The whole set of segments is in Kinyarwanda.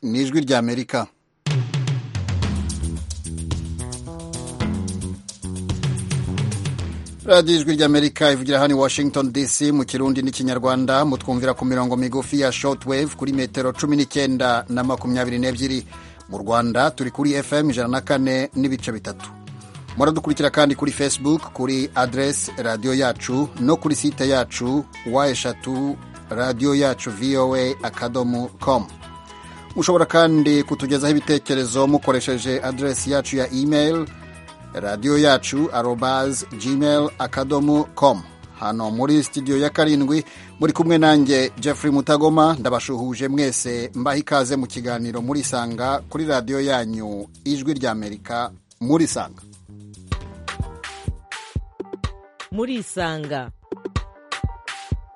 ni ijwi ry'amerika radiyo ijwi ry'amerika ivugira hano i washington dc mu kirundi n'ikinyarwanda mutwumvira ku mirongo migufi ya shotwave kuri metero cumi n'icyenda na makumyabiri n'ebyiri mu rwanda turi kuri fm ijana na kane n'ibice bitatu muradukurikira kandi kuri facebook kuri adresi radiyo yacu no kuri site yacu wa eshatu radiyo yacu voa akadomo com mushobora kandi kutugezaho ibitekerezo mukoresheje adresi yacu ya email radiyo yacu arobaz gmail akadomo com hano muri studio ya karindwi muri kumwe nanjye Jeffrey mutagoma ndabashuhuje mwese mbaha ikaze mu kiganiro muri sanga kuri radiyo yanyu ijwi ry'amerika muri sanga muri isanga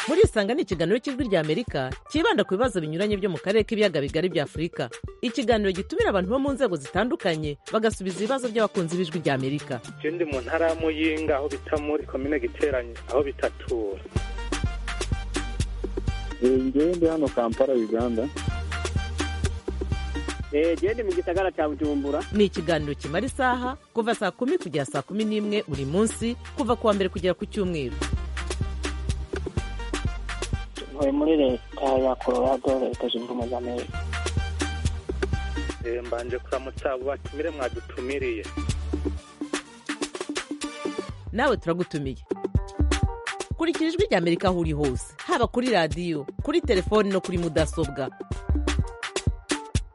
muri isanga ni ikiganiro cy'ijwi ry'amerika cyibanda ku bibazo binyuranye byo mu karere k'ibiyaga bigari bya afurika ikiganiro gitumira abantu bo mu nzego zitandukanye bagasubiza ibibazo by'abakunzi b'ijwi ry'amerika je ndi mu ntara ya muyinga aho bita muri komine giteranye aho bitatura ngewe ndi hano kampala uganda genda mu gisagara cya bujumbura ni ikiganiro kimara isaha kuva saa kumi kugera saa kumi n'imwe buri munsi kuva ku wa mbere kugera ku cyumweru ntuye muri leta ya colorado leta zunze ubumwe z'amerika Eh, mbanje kuramutsa abo batumire mwadutumiriye nawe turagutumiye kurikira ijwi ry'amerika aho uri hose haba kuri radiyo kuri telefoni no kuri mudasobwa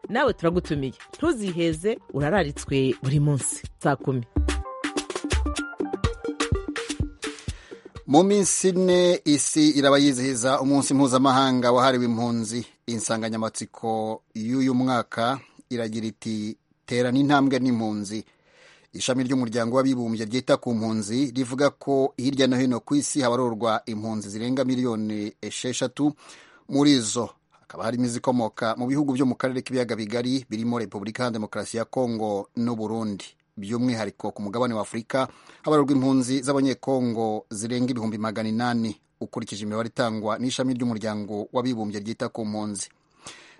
nawe turagutumiye ntuziheze urararitswe buri munsi saa kumi mu minsi ine isi iraba yizihiza umunsi mpuzamahanga wahariwe impunzi insanganyamatsiko y'uyu mwaka iragira iti terana intambwe n'impunzi ishami ry'umuryango w'abibumbye ryita ku mpunzi rivuga ko hirya no hino ku isi habarorwa impunzi zirenga miliyoni esheshatu muri zo hakaba harimo izikomoka mu bihugu byo mu karere k'ibiyaga bigari birimo repubulika iharanira demokarasi ya kongo n'u burundi by'umwihariko ku mugabane w'afurika habarurwa impunzi z'abanyekongo zirenga ibihumbi magana inani ukurikije imibare itangwa n'ishami ry'umuryango w'abibumbye ryita ku mpunzi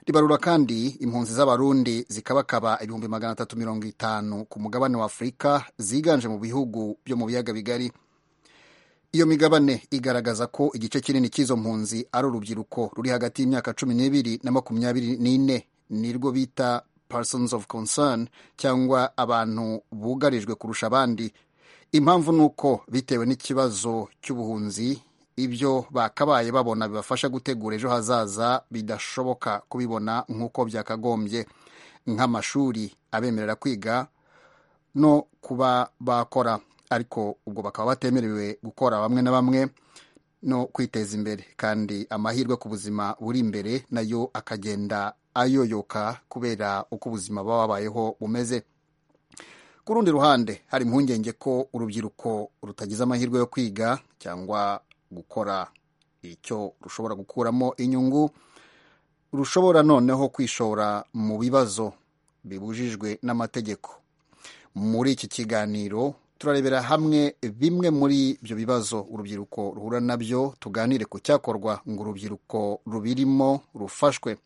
ribarura kandi impunzi z'abarundi zikabakaba ibihumbi magana atatu mirongo itanu ku mugabane w'afurika ziganje mu bihugu byo mu biyaga bigari iyo migabane igaragaza ko igice kinini cy'izo mpunzi ari urubyiruko ruri hagati y'imyaka cumi n'ibiri na makumyabiri n'ine nirwo bita persons of concern cyangwa abantu bugarijwe kurusha abandi impamvu ni uko bitewe n'ikibazo cy'ubuhunzi ibyo bakabaye babona bibafasha gutegura ejo hazaza bidashoboka kubibona nk'uko byakagombye nk'amashuri abemerera kwiga no kuba bakora ariko ubwo bakaba batemerewe gukora bamwe na bamwe no kwiteza imbere kandi amahirwe ku buzima buri imbere nayo akagenda ayoyoka kubera uko ubuzima baba babayeho bumeze ku rundi ruhande hari impungenge ko urubyiruko rutagize amahirwe yo kwiga cyangwa gukora icyo rushobora gukuramo inyungu rushobora noneho kwishora mu bibazo bibujijwe n'amategeko muri iki kiganiro turarebera hamwe bimwe muri ibyo bibazo urubyiruko ruhura nabyo tuganire ku cyakorwa ngo urubyiruko rubirimo rufashwe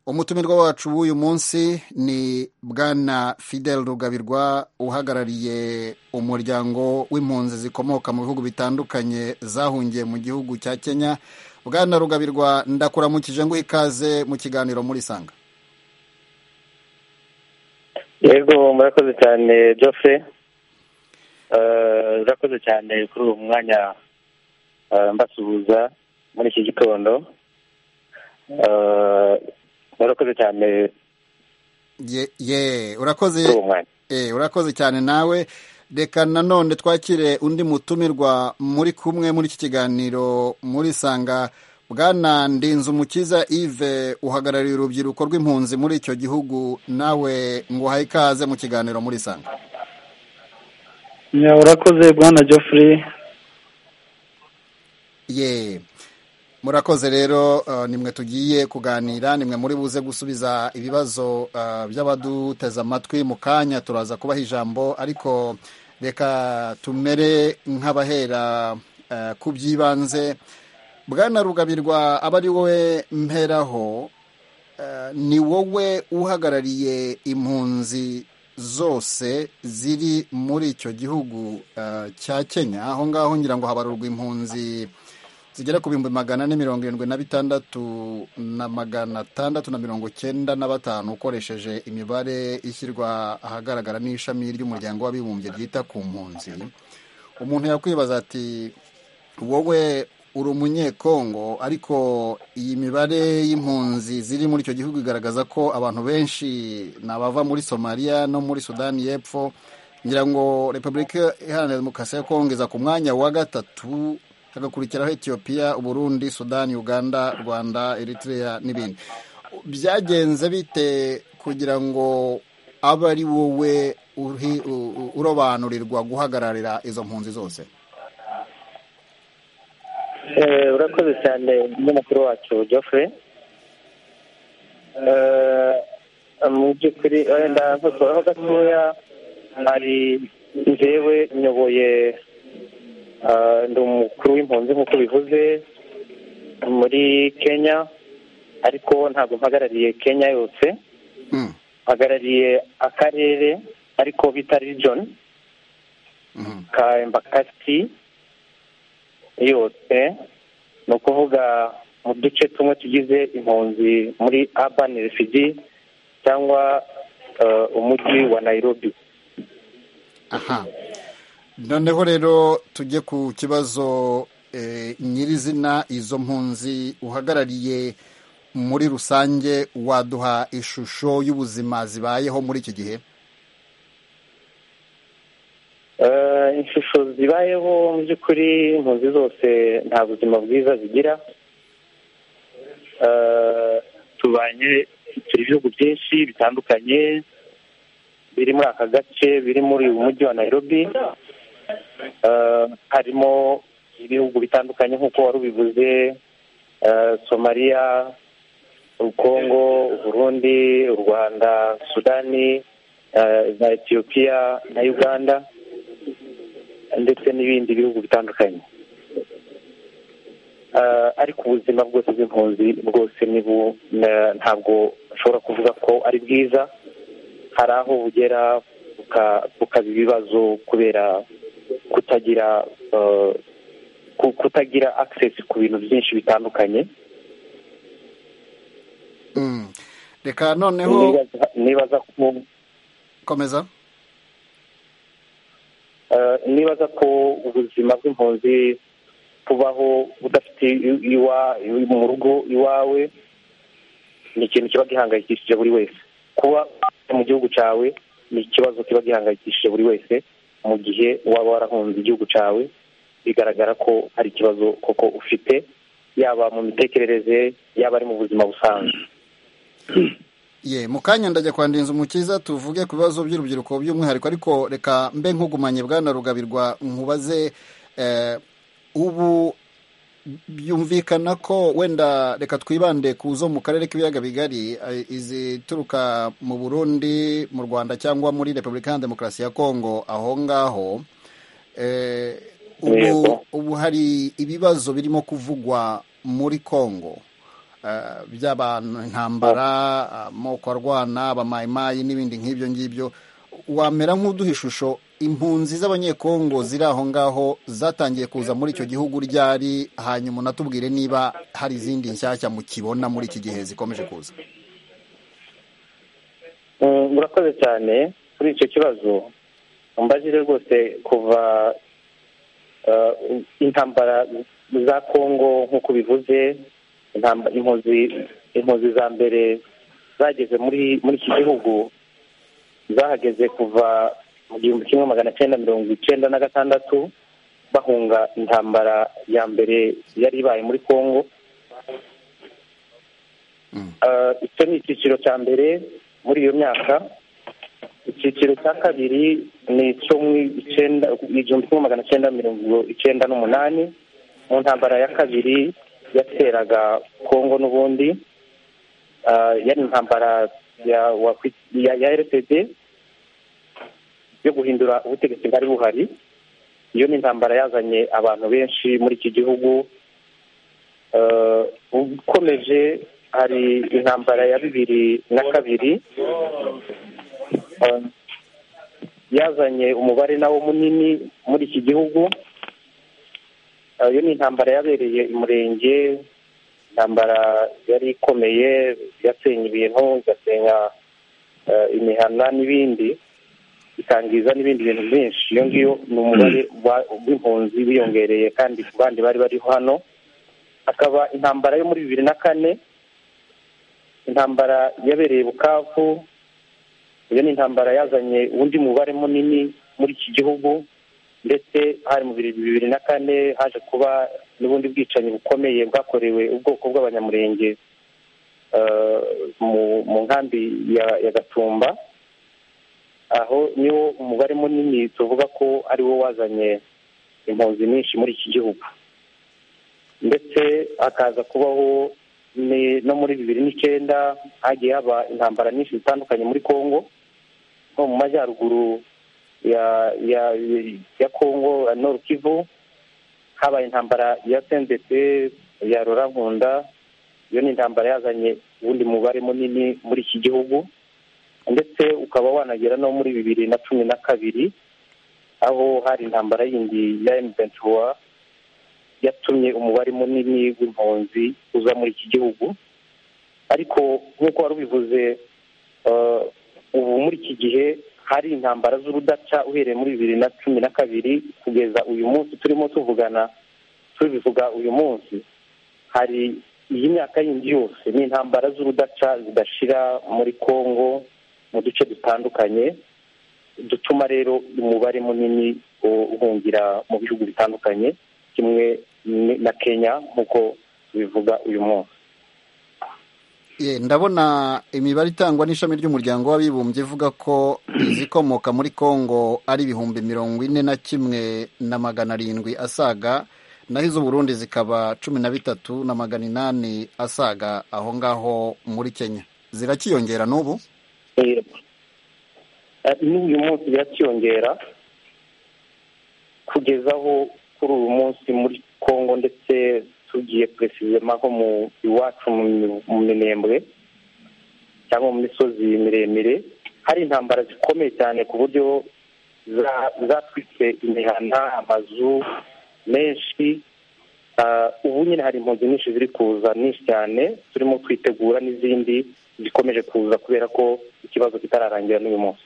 umutumirwa wacu w'uyu munsi ni bwana fidel rugabirwa uhagarariye umuryango w'impunzi zikomoka mu bihugu bitandukanye zahungiye mu gihugu cya kenya bwana rugabirwa ndakuramukije ngo ikaze mu kiganiro muri sanga yego murakoze cyane Geoffrey murakoze cyane kuri uwo mwanya mbasuhuza muri iki gitondo murakoze cyane ye ye urakoze eh, urakoze cyane nawe reka nanone twakire undi mutumirwa muri kumwe muri iki kiganiro muri sanga bwana ndinzu mukiza ive uhagarariye urubyiruko rw'impunzi muri icyo gihugu nawe ngo uhaye ikaze mu kiganiro muri sanga urakoze bwana Geoffrey ye murakoze rero nimwe tugiye kuganira nimwe muri buze gusubiza ibibazo by'abaduteze amatwi mu kanya turaza kubaha ijambo ariko reka tumere nk'abahera ku by'ibanze bwana rugabirwa aba ari wowe mperaho eh, ni wowe uhagarariye impunzi zose ziri muri icyo gihugu eh, cya kenya aho ngaho ngira ngo habarurwa impunzi zigera ku bihumbi magana ane mirongo irindwi na bitandatu na magana atandatu na mirongo cyenda na batanu ukoresheje imibare ishyirwa ahagaragara n'ishami ry'umuryango w'abibumbye ryita ku mpunzi umuntu yakwibaza ati wowe uri umunyekongo ariko iyi mibare y'impunzi ziri muri icyo gihugu igaragaza ko abantu benshi ni abava muri somaliya no muri sudani y'epfo ngira ngo repubulika iharanira demokarasi ya kongo iza ku mwanya wa gatatu hagakurikiraho etiyopiya uburundi sudani uganda rwanda eritrea n'ibindi byagenze bite kugira ngo abe ari wowe uri- u- u- urobanurirwa guhagararira izo mpunzi zose Eh, urakoze cyane n'umukuru wacu Geoffrey Eh, mu by'ukuri wenda nkosora gatoya hari njyewe nyoboye eh, ndi umukuru w'impunzi nk'uko bivuze muri kenya ariko ntabwo mpagarariye kenya yose Mm, mpagarariye akarere ariko bita region mhm. ka embakasi yose ni ukuvuga mu duce tumwe tugize impunzi muri urban refugee cyangwa eh, umujyi wa nairobi aha noneho rero tujye ku kibazo eh, nyirizina izo mpunzi uhagarariye muri rusange waduha ishusho y'ubuzima zibayeho muri iki gihe Eh, ishusho zibayeho mu by'ukuri impunzi zose nta buzima bwiza zigira Eh, tubanye turi ibihugu byinshi bitandukanye biri muri aka gace biri muri uyu mujyi wa nairobi Eh, harimo ibihugu bitandukanye nk'uko wari ubivuze eh, somaliya ukongo uburundi u rwanda sudani eh, na etiyopiya na uganda ndetse n'ibindi bihugu bitandukanye Eh, ariko ubuzima bwose bw'impunzi bwose ni bu- na- ntabwo ushobora kuvuga ko ari bwiza hari aho bugera buka- bukaba ibibazo kubera kutagira eh, ku- kutagira access ku bintu byinshi bitandukanye Mm. reka noneho Nibaza- nibaza ko komeza Eh, nibaza ko ubuzima bw'impunzi kubaho udafite i- iwa- iwa- mu rugo iwawe ni ikintu kiba gihangayikishije buri wese kuba mu gihugu cyawe ni ikibazo kiba gihangayikishije buri wese mu gihe waba warahunze igihugu cyawe bigaragara ko hari ikibazo koko ufite yaba mu mitekerereze yaba ari mu buzima busanzwe ye mu kanya ndajya kwa Ndinzi umukiza tuvuge ku bibazo by'urubyiruko by'umwihariko ariko reka mbe nkugumanye bwana rugabirwa nkubaze eh, ubu byumvikana ko wenda reka twibande ku zo mu karere k'ibiyaga bigari eh, izituruka mu burundi mu rwanda cyangwa muri repubulika ya demokarasi ya kongo aho ngaho eh, ubu, Yego. ubu hari ibibazo birimo kuvugwa muri kongo eh, by'abantu intambara amoko arwana abamayimayi n'ibindi nk'ibyo ngibyo wamera nk'uduha ishusho impunzi z'abanyekongo ziri aho ngaho zatangiye kuza muri icyo gihugu ryari hanyuma unatubwire niba hari izindi nshyashya mukibona muri iki gihe zikomeje kuza Mm, murakoze cyane kuri icyo kibazo umbajije rwose kuva eh, intambara za kongo nk'uko bivuze intamba- impunzi impunzi za mbere zageze muri muri iki gihugu zahageze kuva mu gihumbi kimwe magana cyenda mirongo icyenda na gatandatu bahunga intambara ya mbere yari ibaye muri kongo Eh, icyo ni icyiciro cya mbere muri iyo myaka icyiciro cya kabiri ni icyo mu icyenda igihumbi kimwe magana cyenda mirongo icyenda n'umunani mu ntambara ya kabiri yateraga kongo n'ubundi eh, yari intambara ya wakwi- ya- ya rpd yo guhindura ubutegetsi bwari buhari iyo ni intambara yazanye abantu benshi muri iki gihugu eh, ukomeje hari intambara ya bibiri na kabiri eh, yazanye umubare nawo munini muri iki gihugu Eh, iyo ni intambara yabereye i murenge intambara yari ikomeye yasenya ibintu igasenya eh, imihana n'ibindi ikangiza n'ibindi bintu byinshi iyo ngiyo ni umubare wa- w'impunzi wiyongereye kandi ku bandi bari bari hano hakaba intambara yo muri bibiri na kane intambara yabereye bukavu iyo ni intambara yazanye undi mubare munini muri iki gihugu ndetse hari mu biri- bibiri na kane haje kuba n'ubundi bwicanyi bukomeye bwakorewe ubwoko bw'abanyamurenge eh, mu- mu nkambi ya- ya gatumba aho niwo umubare munini tuvuga ko ari wo wazanye impunzi nyinshi muri iki gihugu ndetse hakaza kubaho ni- no muri bibiri n'icyenda hagiye haba intambara nyinshi zitandukanye muri congo nko mu majyaruguru ya ya ya congo ya nord kivu habaye intambara ya sendc ya rurankunda iyo ni intambara yazanye uwundi mubare munini muri iki gihugu ndetse ukaba wanagera no muri bibiri na cumi na kabiri aho hari intambara yindi ya M23 yatumye umubare munini w'impunzi uza muri iki gihugu ariko nk'uko wari ubivuze eh, ubu muri iki gihe hari intambara z'urudaca uhereye muri bibiri na cumi na kabiri kugeza uyu munsi turimo tuvugana tubivuga uyu munsi hari iyi myaka yindi yose ni intambara z'urudaca zidashira muri congo mu duce dutandukanye dutuma rero umubare munini u- uhungira mu bihugu bitandukanye kimwe ni- na kenya nk'uko bivuga uyu munsi Ye, ndabona imibare itangwa n'ishami ry'umuryango w'abibumbye ivuga ko izikomoka muri Congo ari ibihumbi mirongo ine na kimwe na magana arindwi asaga naho iz'Uburundi zikaba cumi na bitatu na magana inani asaga aho ngaho muri Kenya zirakiyongera n'ubu Yego. Eh, n'uyu munsi birakiyongera kugeza aho kuri uyu munsi muri congo ndetse tugiye puresizema nko mu iwacu mu mi- mu minembwe cyangwa mu misozi miremire hari intambara zikomeye cyane ku buryo za- zatwitse imihana amazu menshi Ah, ubu nyine hari impunzi nyinshi ziri kuza nyinshi cyane turimo kwitegura n'izindi zikomeje kuza kubera ko ikibazo kitararangira n'uyu munsi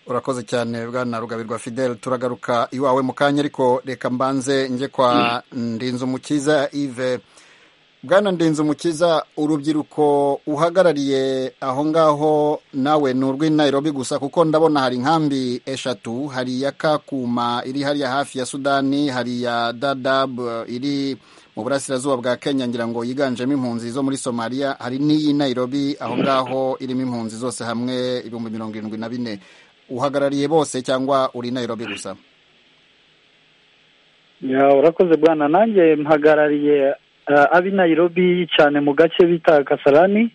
urakoze cyane bwana rugabirwa fidel turagaruka iwawe mu kanya ariko reka mbanze njye kwa ndinzumukiza ive bwana ndinzumukiza urubyiruko uhagarariye aho ngaho nawe ni urw'i nairobi gusa kuko ndabona hari inkambi eshatu hari iya kakuma iri hariya hafi ya sudani hari iya dadab iri mu burasirazuba bwa kenya ngira ngo yiganjemo impunzi zo muri somaliya hari n'iyi nairobi aho ngaho irimo impunzi zose hamwe ibihumbi mirongo irindwi na bine uhagarariye bose cyangwa uri nairobi gusa ya urakoze bwana nanjye mpagarariye eh, ab'i nairobi cyane mu gace bita kasarani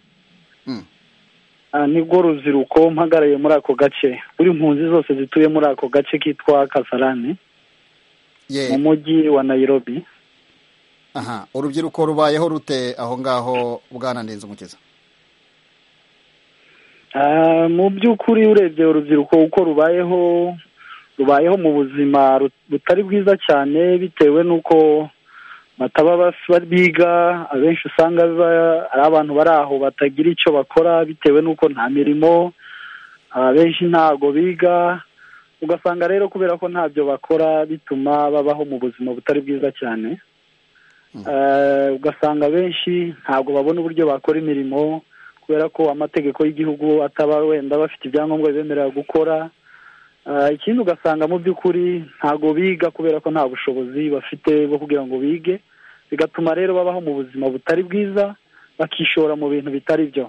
Mm. Ah, nibwo rubyiruko mpagarariye muri ako gace buri mpunzi zose zituye muri ako gace kitwa kasarani ye mu mujyi wa nairobi aha urubyiruko rubayeho rute aho ngaho bwana ndinzumukiza Ah, mu by'ukuri urebye urubyiruko uko rubayeho rubayeho mu buzima rut- butari bwiza cyane bitewe n'uko bataba bas- ba- biga abenshi usanga ba- ari abantu bari aho batagira icyo bakora bitewe n'uko nta mirimo abenshi ntago biga ugasanga rero kubera ko ntabyo bakora bituma babaho mu buzima butari bwiza cyane Eh, ugasanga benshi ntabwo babona uburyo bakora imirimo kubera ko amategeko y'igihugu ataba wenda bafite ibyangombwa bibemerera gukora Eh, ikindi ugasanga mu by'ukuri ntabwo biga kubera ko nta bushobozi bafite bwo kugira ngo bige bigatuma rero babaho mu buzima butari bwiza bakishora mu bintu bitari byo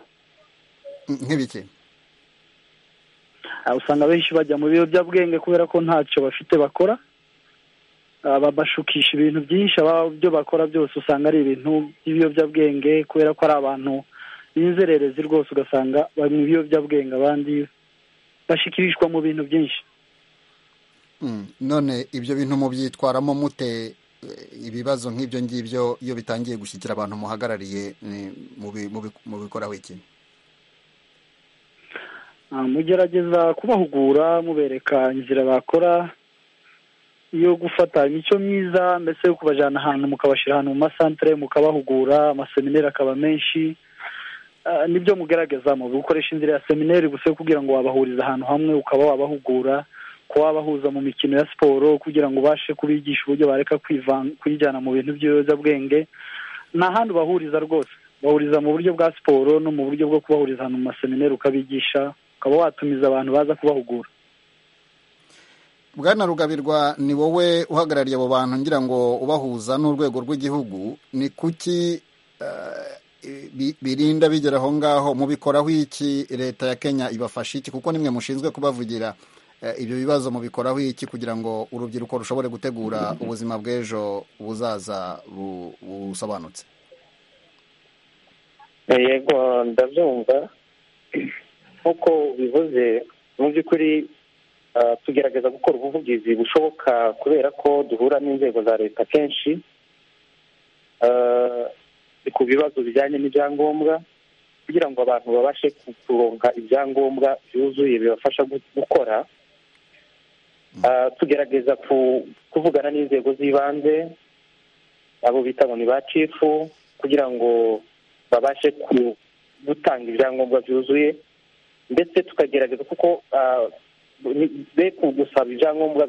Mm, nk'ibiki Ah, usanga benshi bajya mu biyobyabwenge kubera ko ntacyo bafite bakora Ah, babashukisha ibintu byinshi aba- ibyo bakora byose usanga ari ibintu by'ibiyobyabwenge kubera ko ari abantu b'inzererezi rwose ugasanga bari mu biyobyabwenge abandi bashikirishwa mu bintu byinshi Mm, none ibyo bintu mubyitwaramo mute ibibazo nk'ibyo ngibyo iyo bitangiye gushyikira abantu muhagarariye mubikoraho iki mugerageza kubahugura mubereka inzira bakora yo gufata imico myiza mbese yo kubajyana ahantu mukabashyira ahantu mu masantere mukabahugura amasemineri akaba menshi nibyo mugeragezamo gukoresha inzira ya semineri gusa kugira ngo wabahurize ahantu hamwe ukaba wabahugura kuba wabahuza mu mikino ya siporo kugira ngo ubashe kubigisha uburyo bareka kwijyana mu bintu by'ibiyobyabwenge nta handi ubahuriza rwose bahuriza mu buryo bwa siporo no mu buryo bwo kubahuriza ahantu mu masemineri ukabigisha ukaba watumiza abantu baza kubahugura bwana rugabirwa ni wowe uhagarariye abo bantu ngira ngo ubahuza n'urwego rw'igihugu ni kuki birinda bigera aho ngaho mubikoraho iki leta ya kenya ibafasha iki kuko nimwe mushinzwe kubavugira ibyo bibazo mubikoraho iki kugira ngo urubyiruko rushobore gutegura ubuzima bw'ejo buzaza busobanutse yego ndabyumva nk'uko bivuze mu by'ukuri tugerageza gukora ubuvugizi bushoboka kubera ko duhura n'inzego za leta kenshi ku bibazo bijyanye n'ibyangombwa kugira ngo abantu babashe kuronka ibyangombwa byuzuye bibafasha gukora tugerageza kuvugana n'inzego z'ibanze abo bita ngo ni ba cifu kugira ngo babashe gutanga ibyangombwa byuzuye ndetse tukagerageza kuko be gusaba ibyangombwa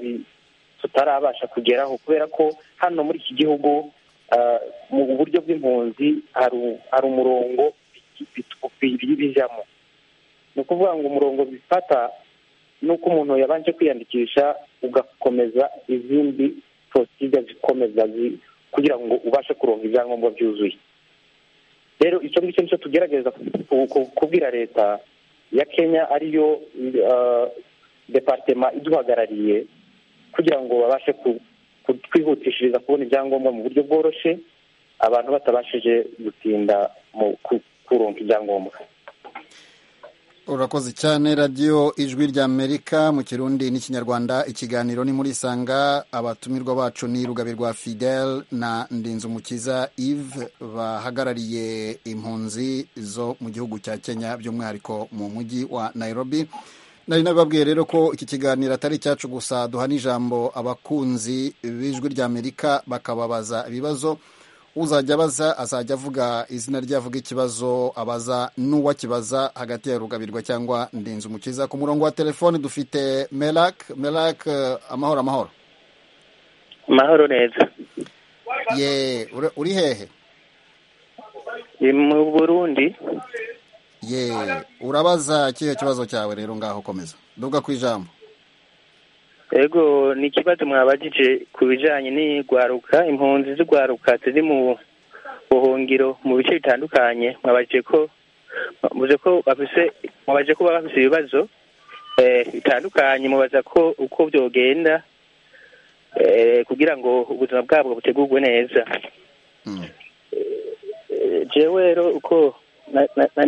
tutarabasha kugeraho kubera ko hano muri iki gihugu mu buryo bw'impunzi hari umurongo bijyamo ni ukuvuga ngo umurongo bifata ni uko umuntu yabanje kwiyandikisha ugakomeza izindi porosida zikomeza kugira ngo ubashe kuronka ibyangombwa byuzuye rero icyo ngicyo nicyo tugerageza kubwira leta ya kenya ariyo departema iduhagarariye kugira ngo babashe twihutishiriza kubona ibyangombwa mu buryo bworoshye abantu batabashije gutinda mu kuronka ibyangombwa urakoze cyane radiyo ijwi ry'amerika mu kirundi n'ikinyarwanda ikiganiro ni muri sanga abatumirwa bacu ni rugabirwa fidel na ndinzumukiza Yves bahagarariye impunzi zo mu gihugu cya kenya by'umwihariko mu mujyi wa Nairobi nari nababwiye rero ko iki kiganiro atari icyacu gusa duha n'ijambo abakunzi b'ijwi ry'amerika bakababaza ibibazo uzajya abaza azajya avuga izina rye avuga ikibazo abaza n'uwakibaza hagati ya rugabirwa cyangwa ndinze umukiza ku murongo wa telefoni dufite melak melak amahoro amahoro amahoro neza ye uri hehe mu burundi ye urabaza ikihe kibazo cyawe rero ngaho komeza duga ku ijambo yego ni ikibazo mwabagije ku bijyanye n'igwaruka impunzi z'igwaruka ziri mu buhungiro mu bice bitandukanye mwabagije ko mubaze ko baba bafite ibibazo bitandukanye mubaza ko uko byogenda kugira ngo ubuzima bwabo butegurwe neza jewe rero uko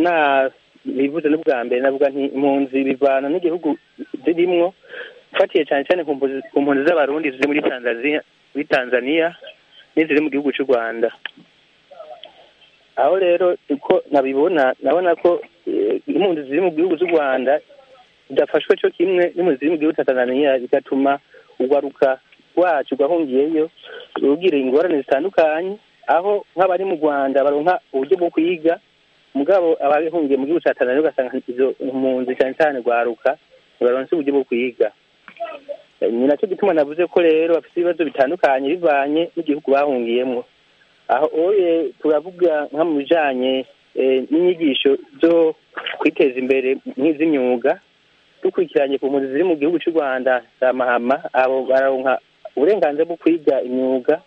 na bivuze n'ubwa mbere navuga impunzi bivana n'igihugu zirimo ufatiye cyane cyane ku mpunzi z'abarundi ziri muri tanzania muri tanzania n'iziri mu gihugu cy'u rwanda aho rero uko nabibona nabona ko impunzi ziri mu gihugu cy'u rwanda zidafashwe cyo kimwe n'impunzi ziri mu gihugu cya tanzania bigatuma ugaruka wacu ugahungiyeyo rugira ingorane zitandukanye aho nk'abari mu rwanda baronka uburyo bwo kwiga mugabo abahungiye mu gihugu cya tanzania ugasanga izo mpunzi cyane cyane rwaruka baronse uburyo bwo kwiga ni nacyo gituma navuze ko rero bafite ibibazo bitandukanye bivanye n'igihugu bahungiyemo aho turavuga nka mu bijyanye n'inyigisho zo kwiteza imbere nk'iz'imyuga dukurikiranye ku mpunzi ziri mu gihugu cy'u rwanda za mahama abo baronka uburenganzira bwo kwiga imyuga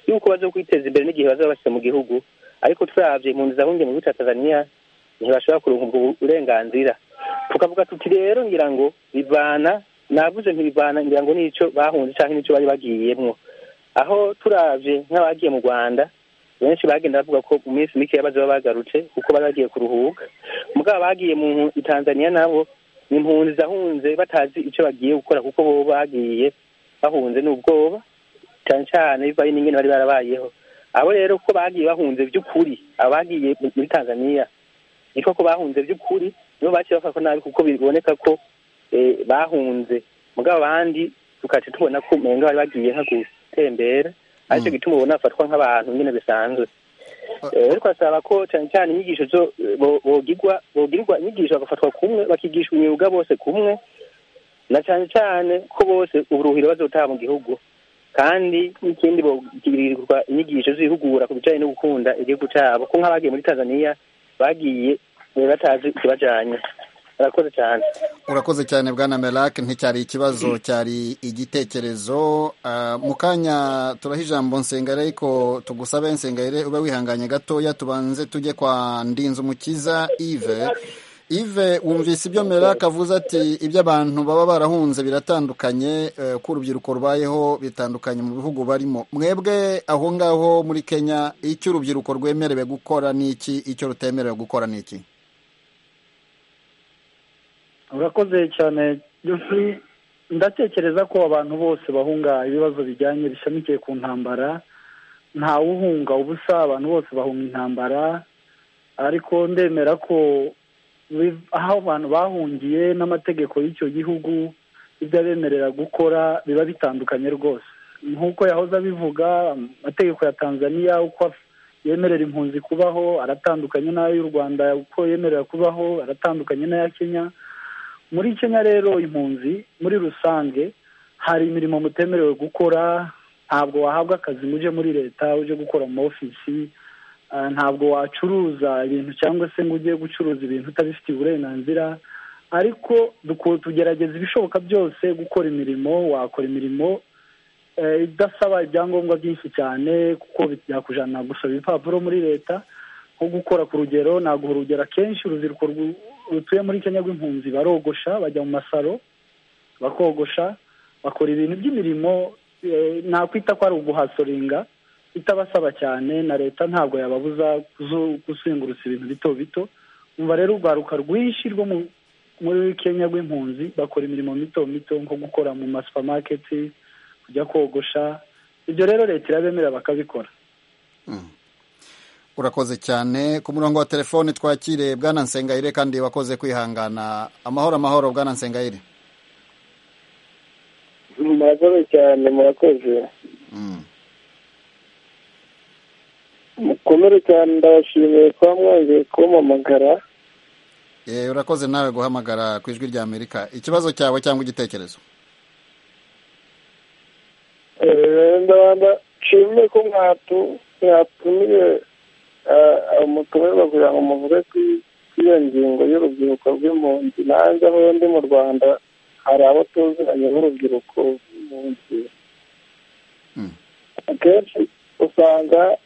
y'uko baza kwiteza imbere n'igihe bazaba bashyize mu gihugu ariko turabye impunzi zahungiye mu gihugu cya tanzania ntibashobora kuronka ubwo burenganzira tukavuga tuti rero ngira ngo bivana navuze ntibivana ngira ngo n'icyo bahunze cyangwa n'icyo bari bagiyemo aho turabye nk'abagiye mu rwanda benshi bagenda bavuga ko mu minsi mike baba bagarutse kuko bari bagiye kuruhuka mugabo bagiye mu tanzania nabo ni impunzi zahunze batazi icyo bagiye gukora kuko bo bagiye bahunze n'ubwoba cyane cyane bivaye n'ingene bari barabayeho abo rero ko bagiye bahunze by'ukuri abagiye muri tanzania niko ko bahunze by'ukuri nibo baciye bafatwa nabi kuko biboneka ko eh, bahunze mugabo abandi tukaca tubona ko umenga bari bagiye nka gutembera aricyo gituma ubona bafatwa nk'abantu nyine bisanzwe Eh, ariko asaba ko cyane cyane inyigisho zo eh, bo- bogirwa bogirwa inyigisho bagafatwa kumwe bakigisha imyuga bose kumwe na cyane cyane ko bose uburuhiro bazotaha mu gihugu kandi n'ikindi bogirirwa inyigisho zihugura ku bijyanye no gukunda igihugu cyabo ko nk'abagiye muri tanzania bagiye eh, batazi ikibajyanye barakoze cyane urakoze cyane bwana merake nticyari ikibazo cyari igitekerezo Ah, mu kanya turaha ijambo nsengare ariko tugusabe nsengare ube wihanganye gatoya tubanze tujye kwa ndinzumukiza ive ive wumvise ibyo merake avuze ati ibyo abantu baba barahunze biratandukanye eh, uko urubyiruko rubayeho bitandukanye mu bihugu barimo mwebwe aho ngaho muri kenya icyo urubyiruko rwemerewe gukora ni iki icyo rutemerewe gukora ni iki urakoze cyane Geoffrey ndatekereza ko abantu bose bahunga ibibazo bijyanye bishamikiye ku ntambara ntawe uhunga ubusa abantu bose bahunga intambara ariko ndemera ko biv- aho abantu bahungiye n'amategeko y'icyo gihugu ibyo abemerera gukora biba bitandukanye rwose nk'uko yahoze abivuga amategeko ya tanzania uko af- yemerera impunzi kubaho aratandukanye n'ayo y'u rwanda uko yemerera kubaho aratandukanye n'aya kenya muri kenya rero impunzi muri rusange hari imirimo mutemerewe gukora ntabwo wahabwa akazi ngo uje muri leta uje gukora mu ofisi Ah, ntabwo wacuruza ibintu cyangwa se ngo ujye gucuruza ibintu utabifitiye uburenganzira ariko duku- tugerageza ibishoboka byose gukora imirimo wakora imirimo eh, idasaba ibyangombwa byinshi cyane kuko byakujana gusaba ibipapuro muri leta nko gukora ku rugero naguha urugero akenshi urubyiruko rwu- rutuye muri kenya rw'impunzi barogosha bajya mu masaro bakogosha bakora ibintu by'imirimo eh, nakwita ko ari uguhasoringa itabasaba cyane na leta ntabwo yababuza kuzu- kuzengurutsa ibintu bito bito umva rero urwaruka rwinshi rwo mu- muri kenya rw'impunzi bakora imirimo mito mito nko gukora mu masupamaketi kujya kogosha ibyo rero leta irabemerera bakabikora urakoze cyane ku murongo wa telefoni twakire bwana nsengayire kandi wakoze kwihangana amahoro amahoro bwana nsengayire murakoze cyane murakoze Mm. mukomere cyane ndabashimiye kuba mwongeye kumpamagara Eh, urakoze nawe guhamagara ku ijwi rya amerika ikibazo cyawe cyangwa igitekerezo Eh, ndabanda nshimye ko mwatu mwatumiye umutumirwa kugira ngo muvuge ku iyo ngingo y'urubyiruko rw'impunzi nanjye aho ndi mu rwanda hari abo tuziranye nk'urubyiruko rw'impunzi Mm. akenshi usanga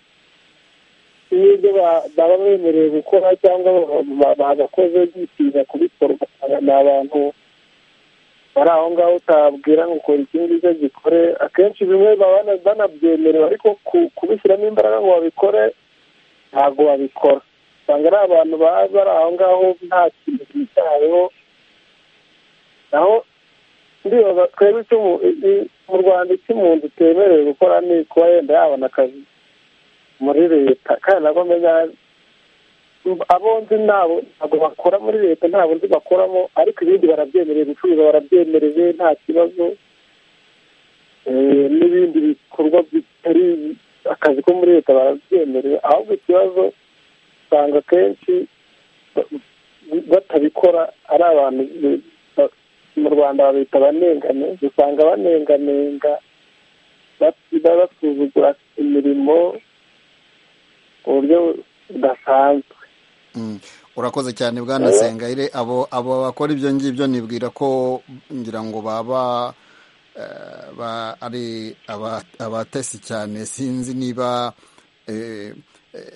iyo ibyo ba- baba bemerewe gukora cyangwa ba- ba- bagakoze bitinya kubikora ugasanga ni abantu bari aho ngaho utabwira ngo ukora iki ngicyo gikore akenshi bimwe baba bana- banabyemerewe ariko ku- kubishyiramo imbaraga ngo babikore ntabwo babikora usanga ari abantu baba bari aho ngaho nta kintu cyitayeho naho ndibaza twebwe icyo mu- i- mu rwanda icyo umuntu utemerewe gukora ni kuba yenda yabona akazi muri leta kandi nabwo menya abo nzi nabo ntabwo bakora muri leta ntabwo nzi bakoramo ariko ibindi barabyemereye gucuruza barabyemereye nta kibazo Eh, n'ibindi bikorwa bitari akazi ko muri leta barabyemereye ahubwo ikibazo usanga akenshi ba- batabikora ari abantu bi- ba- mu rwanda babita abanengane usanga banenganenga basiba basuzugura imirimo ku buryo budasanzwe Mm. urakoze cyane bwana nsengayire abo abo bakora ibyo ngibyo nibwira ko ngira ngo baba eh, ba- ari aba- abatesi cyane sinzi niba eh, eh,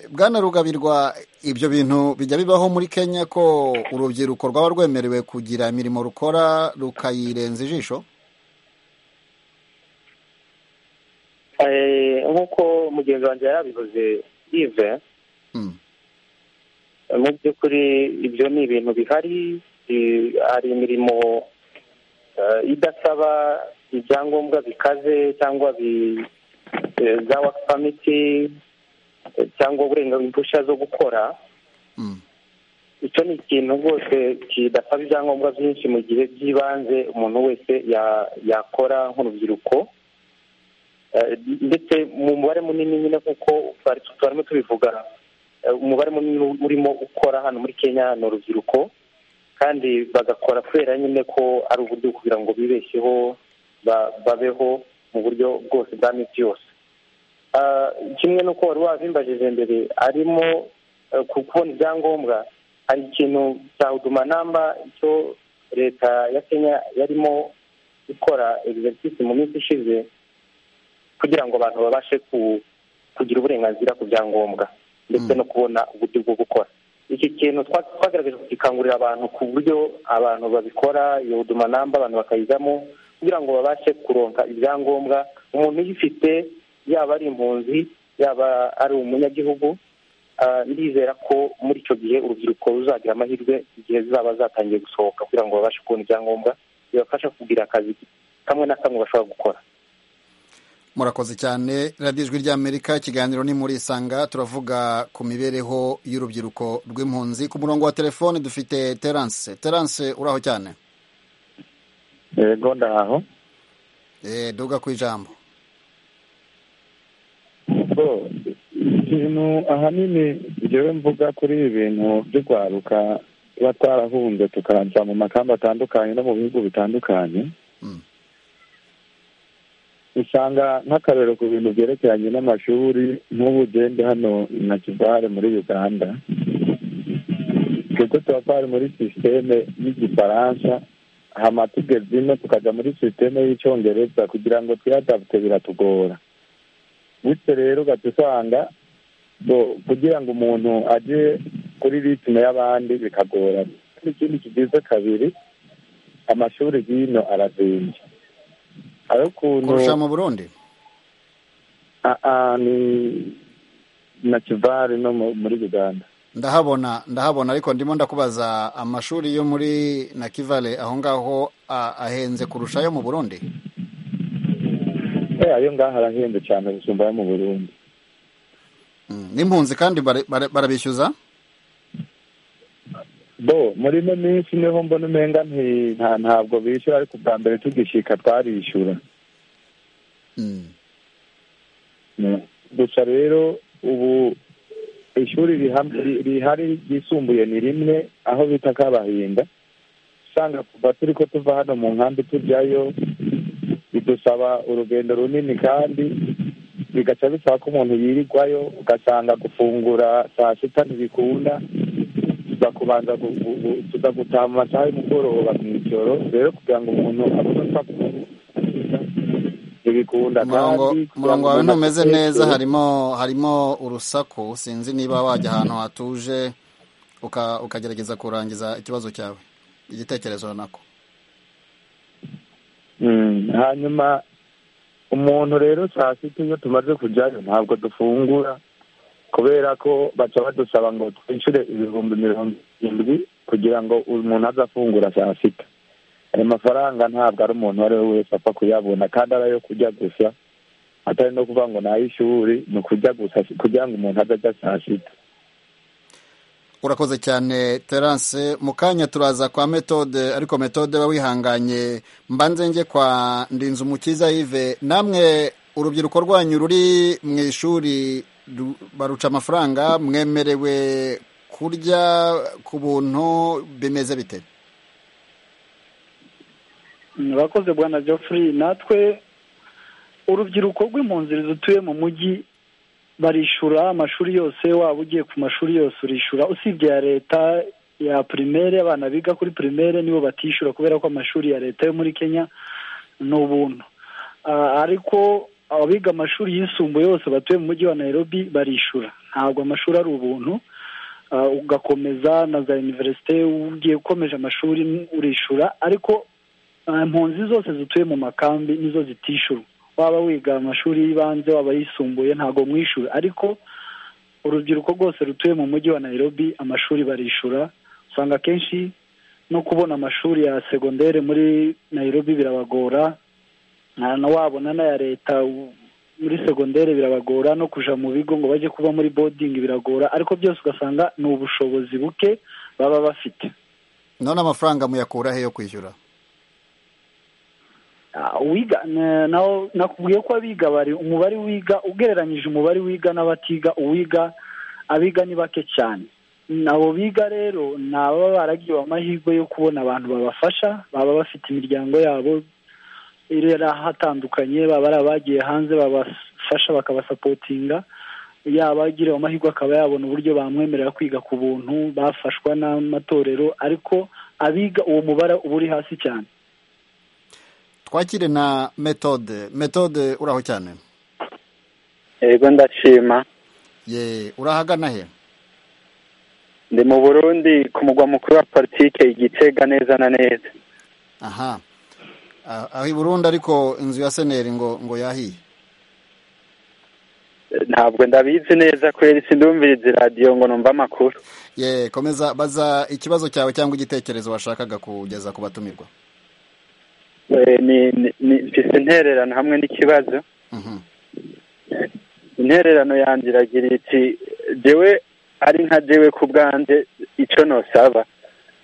bwana rugabirwa ibyo bintu bijya bibaho muri kenya ko urubyiruko rwaba rwemerewe kugira imirimo rukora rukayirenza ijisho Eh, nk'uko mugenzi wanjye yarabivuze yive Mm. mu by'ukuri ibyo ni ibintu bihari eh, hari imirimo eh, idasaba ibyangombwa bikaze cyangwa bi- za waka pamiti cyangwa uburenganzira impushya zo gukora icyo ni ikintu rwose kidasaba ibyangombwa byinshi mu gihe by'ibanze umuntu wese yakora nk'urubyiruko ndetse mu mubare munini nyine kuko turimo tubivuga umubare munini urimo ukora hano muri kenya ni urubyiruko kandi bagakora kubera nyine ko ari uburyo kugira ngo bibeshyeho babeho mu buryo bwose bwa minsi yose kimwe n'uko wari wabimbajije mbere arimo kubona ibyangombwa hari ikintu cya huduma namba icyo leta ya kenya yarimo gukora egisitisi mu minsi ishize kugira ngo abantu babashe kugira uburenganzira ku byangombwa ndetse no kubona uburyo bwo gukora iki kintu twagerageje kugikangurira abantu ku buryo abantu babikora iyo huduma namba abantu bakayijyamo kugira ngo babashe kuronka ibyangombwa umuntu uyifite yaba ari impunzi yaba ari umunyagihugu ndizera ko muri icyo gihe urubyiruko ruzagira amahirwe igihe zizaba zatangiye gusohoka kugira ngo babashe kubona ibyangombwa bibafasha kugira akazi kamwe na kamwe bashobora gukora murakoze cyane radiyo ijwi ry'amerika ikiganiro ni muri isanga turavuga ku mibereho y'urubyiruko rw'impunzi ku murongo wa telefone dufite terance terance uraho cyane yego ndaho duga ku ijambo ikintu ahanini ngewe mvuga kuri ibi bintu by'urwaruka tuba twarahunze tukarajya mu makamba atandukanye no mu bihugu bitandukanye usanga nk'akarero ku bintu byerekeranye n'amashuri nk'ubu ugende hano na kivare muri uganda twebwe tuba twari muri sisiteme y'igifaransa hama tugeze ino tukajya muri sisiteme y'icyongereza kugira ngo twihadapute biratugora bityo rero ugahita usanga kugira ngo umuntu ajye kuri ritime y'abandi bikagora ikindi kigize kabiri amashuri hino arazinze hari ukuntu kurusha mu burundi ni na kivari no muri uganda ndahabona ndahabona ariko ndimo ndakubaza amashuri yo muri nakivale aho ngaho ahenze kurusha ayo mu burundi ayo ngaho arahenze cyane gusumba ayo mu burundi n'impunzi kandi barabishyuza bo muri ino minsi niho mbona umenga ntabwo bishyura ariko ubwa mbere tugishyika twarishyura gusa rero ubu ishuri rihari ryisumbuye ni rimwe aho bita kabahinda usanga kuva turi ko tuva hano mu nkambi tujyayo bidusaba urugendo runini kandi bigaca bisaba ko umuntu yirirwayo ugasanga gufungura saa sita ntibikunda tuza kubanza tuza gutaha mu masaha y'umugoroba mu ijoro rero kugira ngo umuntu abone uko ntibikunda umurongo wawe ntumeze neza harimo harimo urusaku sinzi niba wajya ahantu hatuje ukagerageza kurangiza ikibazo cyawe igitekerezo nako hanyuma umuntu rero saa sita iyo tumaze kujyayo ntabwo dufungura kubera ko baca badusaba ngo twishyure ibihumbi mirongo irindwi kugira ngo umuntu aze afungura saa sita ayo mafaranga ntabwo ari umuntu uwo ari we wese apfa kuyabona kandi ari ayo kurya gusa atari no kuvuga ngo ni ay'ishuri ni ukurya gusa kugira ngo umuntu aze ajya saa sita urakoze cyane terance mu kanya turaza kwa metode ariko metode we wihanganye mbanze njye kwa ndinzu umukiza yive namwe urubyiruko rwanyu ruri mu ishuri baruca amafaranga mwemerewe kurya ku buntu bimeze bite murakoze bwana geoffrey natwe urubyiruko rw'impunzi rutuye mu mujyi barishura amashuri yose waba ugiye ku mashuri yose urishura usibye ya leta ya pirimere abana biga kuri pirimere nibo batishyura kubera ko amashuri ya leta yo muri kenya ni ubuntu ariko abiga amashuri yisumbuye yose batuye mu mujyi wa nairobi barishura ntabwo amashuri ari ubuntu ugakomeza na za univerisite ugiye ukomeje amashuri urishura ariko impunzi zose zituye mu makambi nizo zitishura waba wiga amashuri y'ibanze waba yisumbuye ntabwo mwishura ariko urubyiruko rwose rutuye mu mujyi wa nairobi amashuri barishura usanga akenshi no kubona amashuri ya segonderi muri nairobi birabagora nta wabona n'aya leta muri segonderi birabagora no kuja mu bigo ngo bajye kuba muri bodingi biragora ariko byose ugasanga ni ubushobozi buke baba bafite none amafaranga muyakura he yo kwishyura Ah, uwiga na- naho nakubwiye ko abiga bari umubare wiga ugereranyije umubare wiga n'abatiga uwiga abiga ni bake cyane nabo biga rero ni ababa baragiwe amahirwe yo kubona abantu babafasha baba bafite imiryango yabo irera hatandukanye baba ari abagiye hanze babafasha bakabasapotinga yaba agiriwe amahirwe akaba yabona uburyo bamwemerera kwiga ku buntu bafashwa n'amatorero ariko abiga uwo mubare uba uri hasi cyane twakire na metode metode uraho cyane yego ndashima ye urahagana he ndi mu burundi ku mugwa mukuru wa politike igitega neza na neza aha Ah, aho i burundi ariko inzu ya seneri ngo ngo yahiye ntabwo ndabizi neza kubera isi ndumviriza iradiyo ngo numve amakuru ye komeza baza ikibazo cyawe cyangwa igitekerezo washakaga kugeza ku batumirwa Eh, ni- ni- ni- mfise intererano hamwe n'ikibazo Mhm. intererano yanjye iragira iti jewe ari nka jewe ku bwanjye icyo nosaba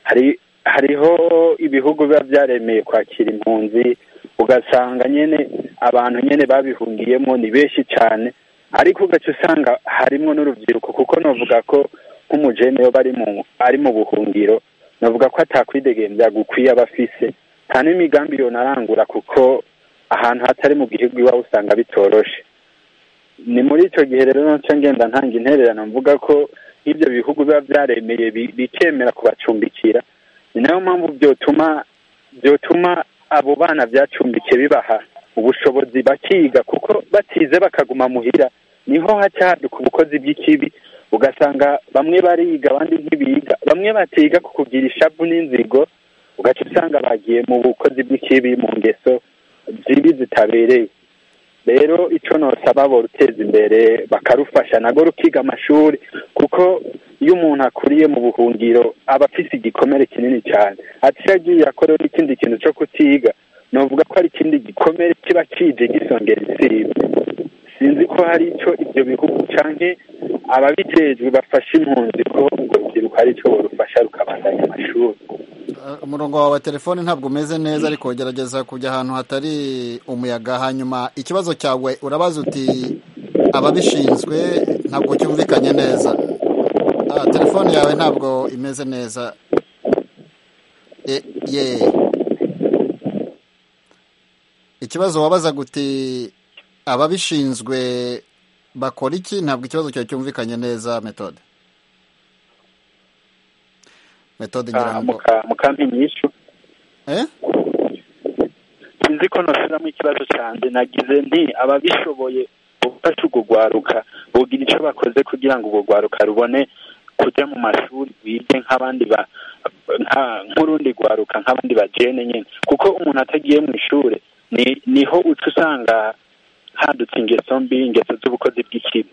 hari hariho ibihugu biba byaremeye kwakira impunzi ugasanga nyine abantu nyine babihungiyemo ni benshi cyane ariko ugaca usanga harimo n'urubyiruko kuko novuga ko nk'umujene yoba ari mu ari mu buhungiro novuga ko atakwidegembya gukwiye aba afise nta n'imigambi yonarangura kuko ahantu hatari mu gihugu iwawe usanga bitoroshe ni muri icyo gihe rero nacyo ngenda ntanga intererano mvuga ko ibyo bihugu biba byaremeye bi- bikemera kubacumbikira ni nayo mpamvu byotuma byotuma abo bana byacumbikiye bibaha ubushobozi bakiga kuko batize bakaguma muhira niho haca haduka ubukozi bw'ikibi ugasanga bamwe bariga abandi ntibiga bamwe batiga ku kugira ishavu n'inzigo ugaca usanga bagiye mu bukozi bw'ikibi mu ngeso zibi zitabereye rero icyo nosaba bo ruteza imbere bakarufasha nago rukiga amashuri kuko iyo umuntu akuriye mu buhungiro aba afite igikomere kinini cyane ati iyo agiye akorewe n'ikindi kintu cyo kutiga novuga ko hari ikindi gikomere kiba kije gisongera isibe sinzi ko hari icyo ibyo bihugu canke ababijejwe bafasha impunzi ko urwo rubyiruko hari icyo borufasha rukabandanya amashuri Ah, umurongo wawe wa telefone ntabwo umeze neza ariko gerageza kujya ahantu hatari umuyaga hanyuma ikibazo cyawe urabaza uti ababishinzwe ntabwo cyumvikanye neza Ah, telefone yawe ntabwo imeze neza E- ye ikibazo wabaza guti ababishinzwe bakora iki ntabwo ikibazo cyawe cyumvikanye neza metode metode ngira ngo mukampi nyishu Eh? sinzi ko nosubiramo ikibazo cyanjye nagize nti ababishoboye gufasha ubwo rwaruka bugira icyo bakoze kugira ngo ubwo rwaruka rubone kujya mu mashuri rwige nk'abandi ba nka- nk'urundi rwaruka nk'abandi bajene nyine kuko umuntu atagiye mu ishuri ni- niho uca usanga hadutse ingeso mbi ingeso z'ubukozi bw'ikibi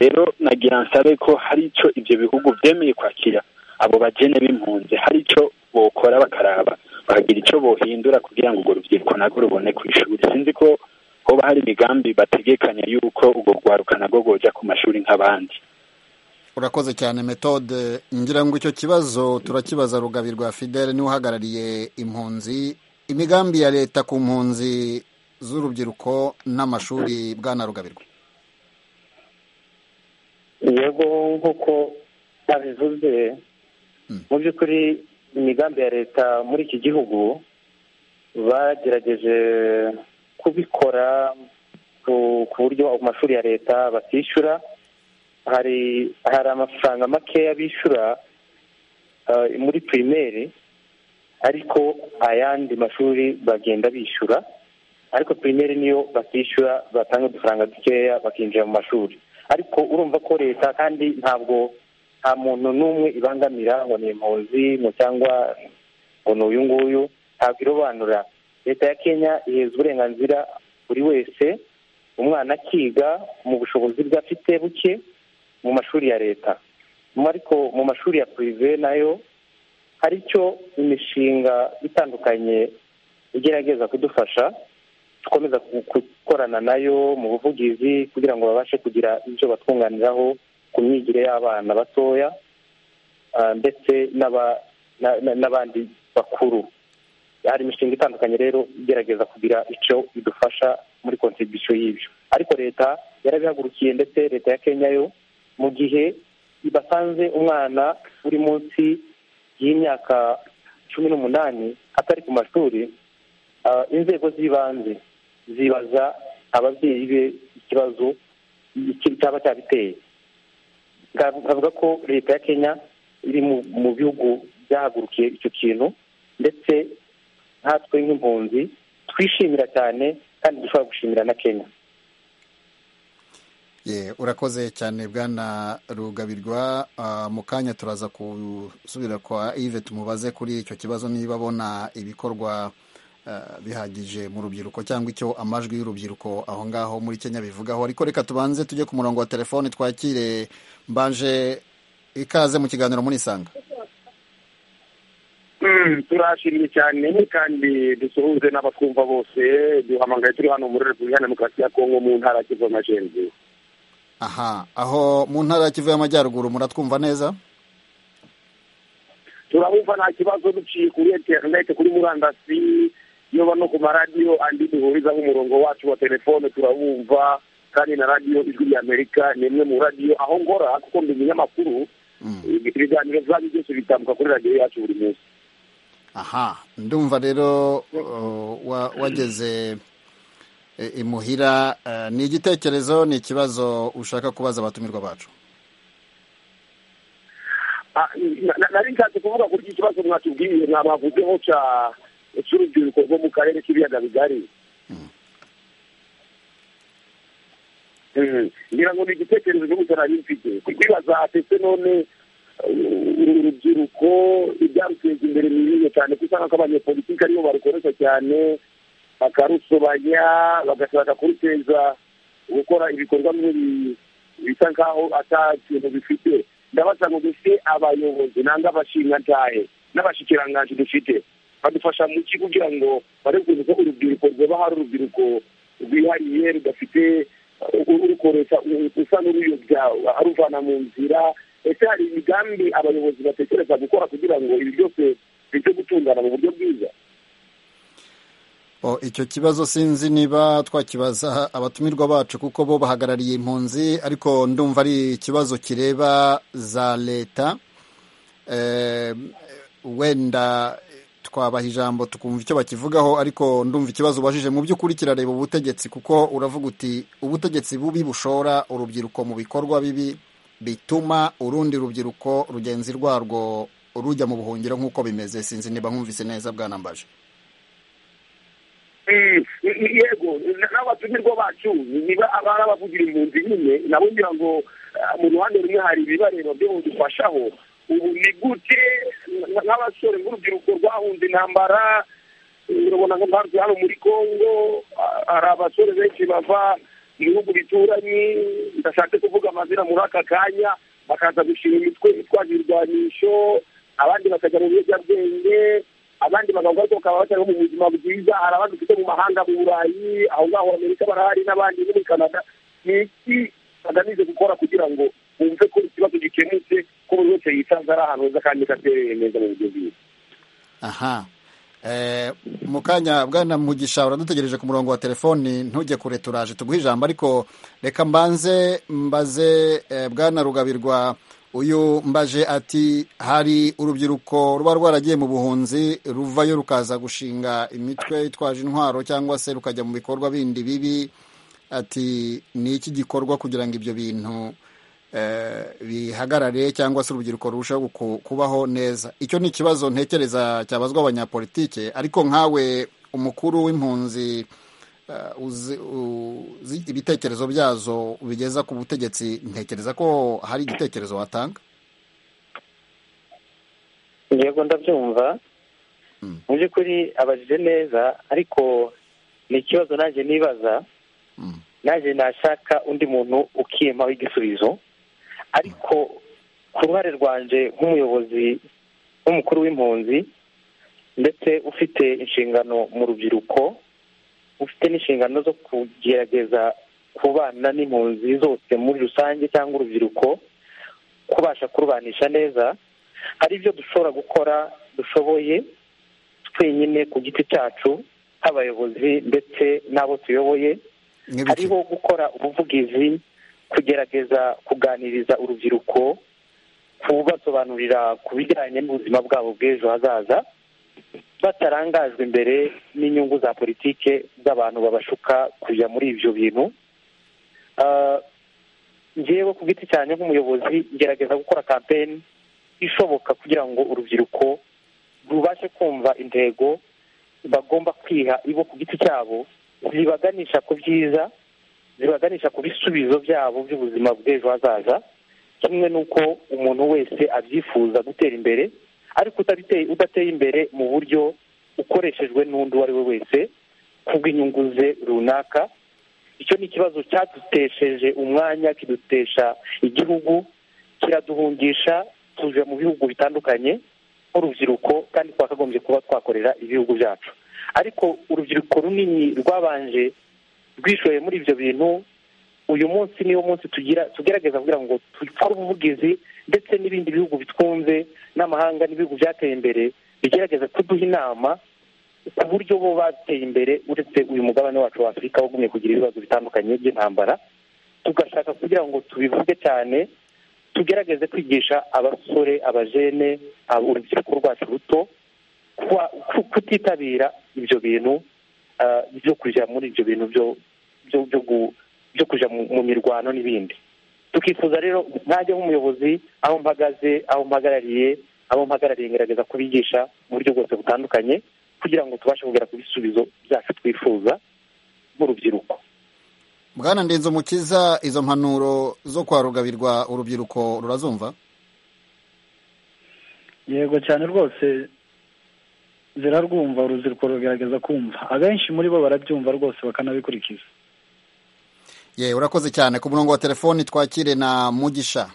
rero nagira nsabe ko hari icyo ibyo bihugu byemeye kwakira abo bagene b'impunzi hari icyo bokora bakaraba bakagira icyo bohindura kugira ngo urwo rubyiruko narwo rubone ku ishuri sinzi ko hoba hari imigambi bategekanya yuko urwo rwaruka narwo rwojya ku mashuri nk'abandi urakoze cyane metode ngira ngo icyo kibazo turakibaza rugabirwa fidele niwe uhagarariye impunzi imigambi ya leta ku mpunzi z'urubyiruko n'amashuri bwana rugabirwa yego nk'uko babivuze mu by'ukuri imigambi ya leta muri iki gihugu bagerageje kubikora ku- ku buryo amashuri ya leta batishyura hari hari amafaranga makeya bishyura eh, muri pirimeri ariko ayandi mashuri bagenda bishyura ariko pirimeri niyo batishyura batanga udufaranga dukeya bakinjira mu mashuri ariko urumva ko leta kandi ntabwo nta muntu n'umwe ibangamira ngo ni impunzi ngo cyangwa ngo ni uyu nguyu ntabwo irobanura leta ya kenya iheza uburenganzira buri wese umwana akiga mu bushobozi bwe afite buke mu mashuri ya leta Mu- ariko mu mashuri ya purive nayo hari icyo imishinga itandukanye igerageza kudufasha dukomeza gukorana nayo mu buvugizi kugira ngo babashe kugira ibyo batwunganiraho ku myigire y'abana batoya ndetse n'abandi bakuru hari imishinga itandukanye rero igerageza kugira icyo idufasha muri kontribisiyo y'ibyo ariko leta yarabihagurukiye ndetse leta ya kenya yo mu gihe basanze umwana uri munsi y'imyaka cumi n'umunani atari ku mashuri inzego z'ibanze zibaza ababyeyi be ikibazo cyaba cyabiteye twavuga ko leta ya kenya iri mu bihugu byahagurukiye icyo kintu ndetse nkatwe nk'impunzi twishimira cyane kandi dushobora gushimira na kenya urakoze cyane bwana rugabirwa mu kanya turaza gusubira kwa ive tumubaze kuri icyo kibazo niba abona ibikorwa bihagije mu rubyiruko cyangwa icyo amajwi y'urubyiruko aho ngaho muri kenya bivugaho ariko reka tubanze tujye ku murongo wa telefoni twakire mbanje ikaze mu kiganiro muri isanga turashimye cyane kandi dusuhuze n'abatwumva bose duhamagaye turi hano muri repubulika demokarasi ya kongo mu ntara ya kivu amajyaruguru aha aho mu ntara ya kivu y'amajyaruguru muratwumva neza turabumva nta kibazo duciye kuri interineti kuri murandasi yoba no ku maradiyo andi duhurizaho umurongo wacu wa telefone turabumva kandi na radiyo ijwi ry'amerika ni imwe mu radiyo aho ngora kuko ndi umunyamakuru ibiganiro byanyu byose bitambuka kuri radiyo yacu buri munsi aha ndumva rero wageze imuhira ni igitekerezo ni ikibazo ushaka kubaza abatumirwa bacu nari nshatse kuvuga kuri iki kibazo mwatubwiye mwabavuzeho cya cy'urubyiruko rwo mu karere k'ibiyaga bigari ngira ngo ni igitekerezo cyo gutera n'imfite kwibaza ndetse none urubyiruko ibyaruteza imbere ni ibihe cyane kuko usanga ko abanyepolitiki aribo barukoresha cyane bakarusobanya bagashaka kuruteza gukora ibikorwa nk'ibi bisa nkaho atakintu bifite ndabaza ngo dufite abayobozi nanga abashingantahe n'abashikiranganji dufite badufasha mu ki kugira ngo barebe ko urubyiruko rwaba hari urubyiruko rwihariye rudafite urukoresha usa n'uruyobya aruvana mu nzira ese hari imigambi abayobozi batekereza gukora kugira ngo ibi byose bijye gutungana mu buryo bwiza icyo kibazo sinzi niba twakibaza abatumirwa bacu kuko bo bahagarariye impunzi ariko ndumva ari ikibazo kireba za leta wenda twabaha ijambo tukumva icyo bakivugaho ariko ndumva ikibazo ubajije mu by'ukuri kirareba ubutegetsi kuko uravuga uti ubutegetsi bubi bushora urubyiruko mu bikorwa bibi bituma urundi rubyiruko rugenzi rwarwo rujya mu buhungiro nk'uko bimeze sinzi niba nkumvise neza bwanambaje yego n'abatumirwa bacu niba abari abavugira impunzi nyine nabo ngira ngo mu ruhande rumwe hari ibibareba byo budufashaho ubu ni gute nk'abasore nk'urubyiruko rwahunze intambara urabona nka mpamvu hano muri congo hari abasore benshi bava mu bihugu bituranye ndashatse kuvuga amazina muri aka kanya bakaza gushinga imitwe itwaje ibirwanisho abandi bakajya mu biyobyabwenge abandi bagabo ariko bakaba batari mu buzima bwiza hari abandi ufite mu mahanga mu burayi aho ngaho amerika barahari n'abandi no muri canada ni iki bagamije gukora kugira ngo bumve ko ikibazo gikemutse ko buri wese yisanze ari ahantu heza kandi katereye neza mu buryo bwiza aha mu kanya bwana mugisha uradutegereje ku murongo wa telefoni ntujye kure turaje tuguhe ijambo ariko reka mbanze mbaze bwana rugabirwa uyu mbaje ati hari urubyiruko ruba rwaragiye mu buhunzi ruvayo rukaza gushinga imitwe yitwaje intwaro cyangwa se rukajya mu bikorwa bindi bibi ati ni iki gikorwa kugira ngo ibyo bintu bihagarare cyangwa se urubyiruko rurushaho kubaho neza icyo ni ikibazo ntekereza cyabazwa abanyapolitike ariko nkawe umukuru w'impunzi ibitekerezo byazo bigeza ku butegetsi ntekereza ko hari igitekerezo watanga yego ndabyumva mu by'ukuri abajije neza ariko ni ikibazo nanjye nibaza nanjye nashaka undi muntu ukimaho igisubizo ariko ku ruhare rwanjye nk'umuyobozi nk'umukuru w'impunzi ndetse ufite inshingano mu rubyiruko ufite n'inshingano zo kugerageza kubana n'impunzi zose muri rusange cyangwa urubyiruko kubasha kurubanisha neza hari ibyo dushobora gukora dushoboye twenyine ku giti cyacu nk'abayobozi ndetse n'abo tuyoboye hariho gukora ubuvugizi kugerageza kuganiriza urubyiruko kubasobanurira ku bijyanye n'ubuzima bwabo bw'ejo hazaza batarangajwe imbere n'inyungu za politike z'abantu babashuka kujya muri ibyo bintu ngewe ku giti cyane nk'umuyobozi ngerageza gukora kampeni ishoboka kugira ngo urubyiruko rubashe kumva intego bagomba kwiha ibo ku giti cyabo zibaganisha ku byiza zibaganisha ku bisubizo byabo by'ubuzima bw'ejo hazaza kimwe n'uko umuntu wese abyifuza gutera imbere ariko udateye imbere mu buryo ukoreshejwe n'undi uwo ari we wese kubw'inyungu ze runaka icyo ni ikibazo cyadutesheje umwanya kidutesha igihugu kiraduhungisha tuje mu bihugu bitandukanye nk'urubyiruko kandi twakagombye kuba twakorera ibihugu byacu ariko urubyiruko runini rwabanje rwishoye muri ibyo bintu uyu munsi niwo munsi tugira tugerageza kugira ngo dukore ubuvugizi ndetse n'ibindi bihugu bitwunze n'amahanga n'ibihugu byateye imbere bigerageza kuduha inama ku buryo bo bateye imbere uretse uyu mugabane wacu wa afurika wagumye kugira ibibazo bitandukanye by'intambara tugashaka kugira ngo tubivuge cyane tugerageze kwigisha abasore abajene urubyiruko rwacu ruto kutitabira ibyo bintu byo kujya muri ibyo bintu byo kujya mu mirwano n'ibindi tukifuza rero ntajya nk'umuyobozi aho mpagaze aho mpagarariye aho mpagarariye ngerageza kubigisha mu buryo bwose butandukanye kugira ngo tubashe kugera ku bisubizo byacu twifuza nk'urubyiruko bwana ndenzo mukiza izo mpanuro zo kwarugabirwa urubyiruko rurazumva yego cyane rwose zirarwumva urubyiruko rugaragaza kumva abenshi muri bo barabyumva rwose bakanabikurikiza ye urakoze cyane ku murongo wa telefoni twakire na mugisha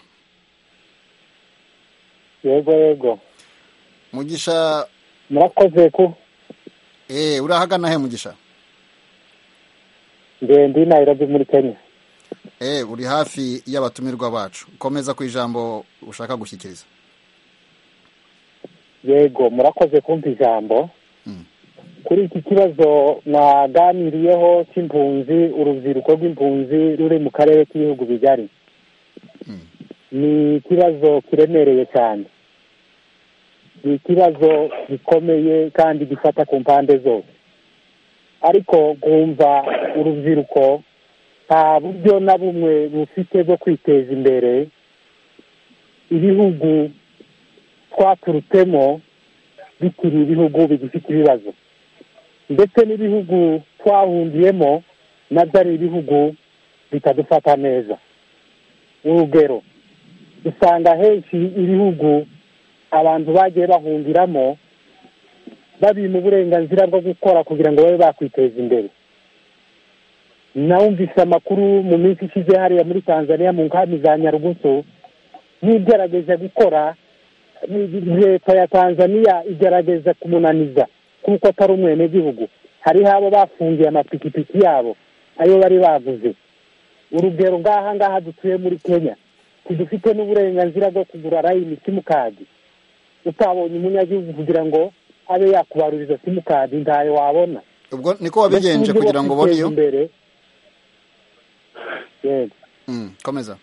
yego yego mugisha murakoze ku eee urahagana he mugisha ndi nayirobi muri kenya eee uri hafi y'abatumirwa bacu komeza ku ijambo ushaka gushyikiriza yego murakoze kumva ijambo kuri iki kibazo mwaganiriyeho cy'impunzi urubyiruko rw'impunzi ruri mu karere k'ibihugu bigari ni ikibazo kiremereye cyane ni ikibazo gikomeye kandi gifata ku mpande zose ariko nkumva urubyiruko nta buryo na bumwe bufite bwo kwiteza imbere ibihugu twaturutsemo bikiri ibihugu bigifite ibibazo ndetse n'ibihugu twahungiyemo nabyo ari ibihugu bitadufata neza urugero usanga henshi ibihugu abantu bagiye bahungiramo babima uburenganzira bwo gukora kugira ngo babe bakwiteza imbere nawumvise amakuru mu minsi ishize hariya muri tanzania mu nkambi za nyarugusu n'igerageza gukora leta ya tanzania igerageza kumunaniza kuko atari umwenegihugu hariho abo bafungiye amapikipiki yabo ayo bari baguze urugero ngaha ngaha dutuye muri kenya tudufite n'uburenganzira bwo kugura rayini simukadi utabonye umunyagihugu kugira ngo abe yakubaruriza simukadi ntayo wabona ubwo niko wabigenje kugira ngo ubone iyo yego komeza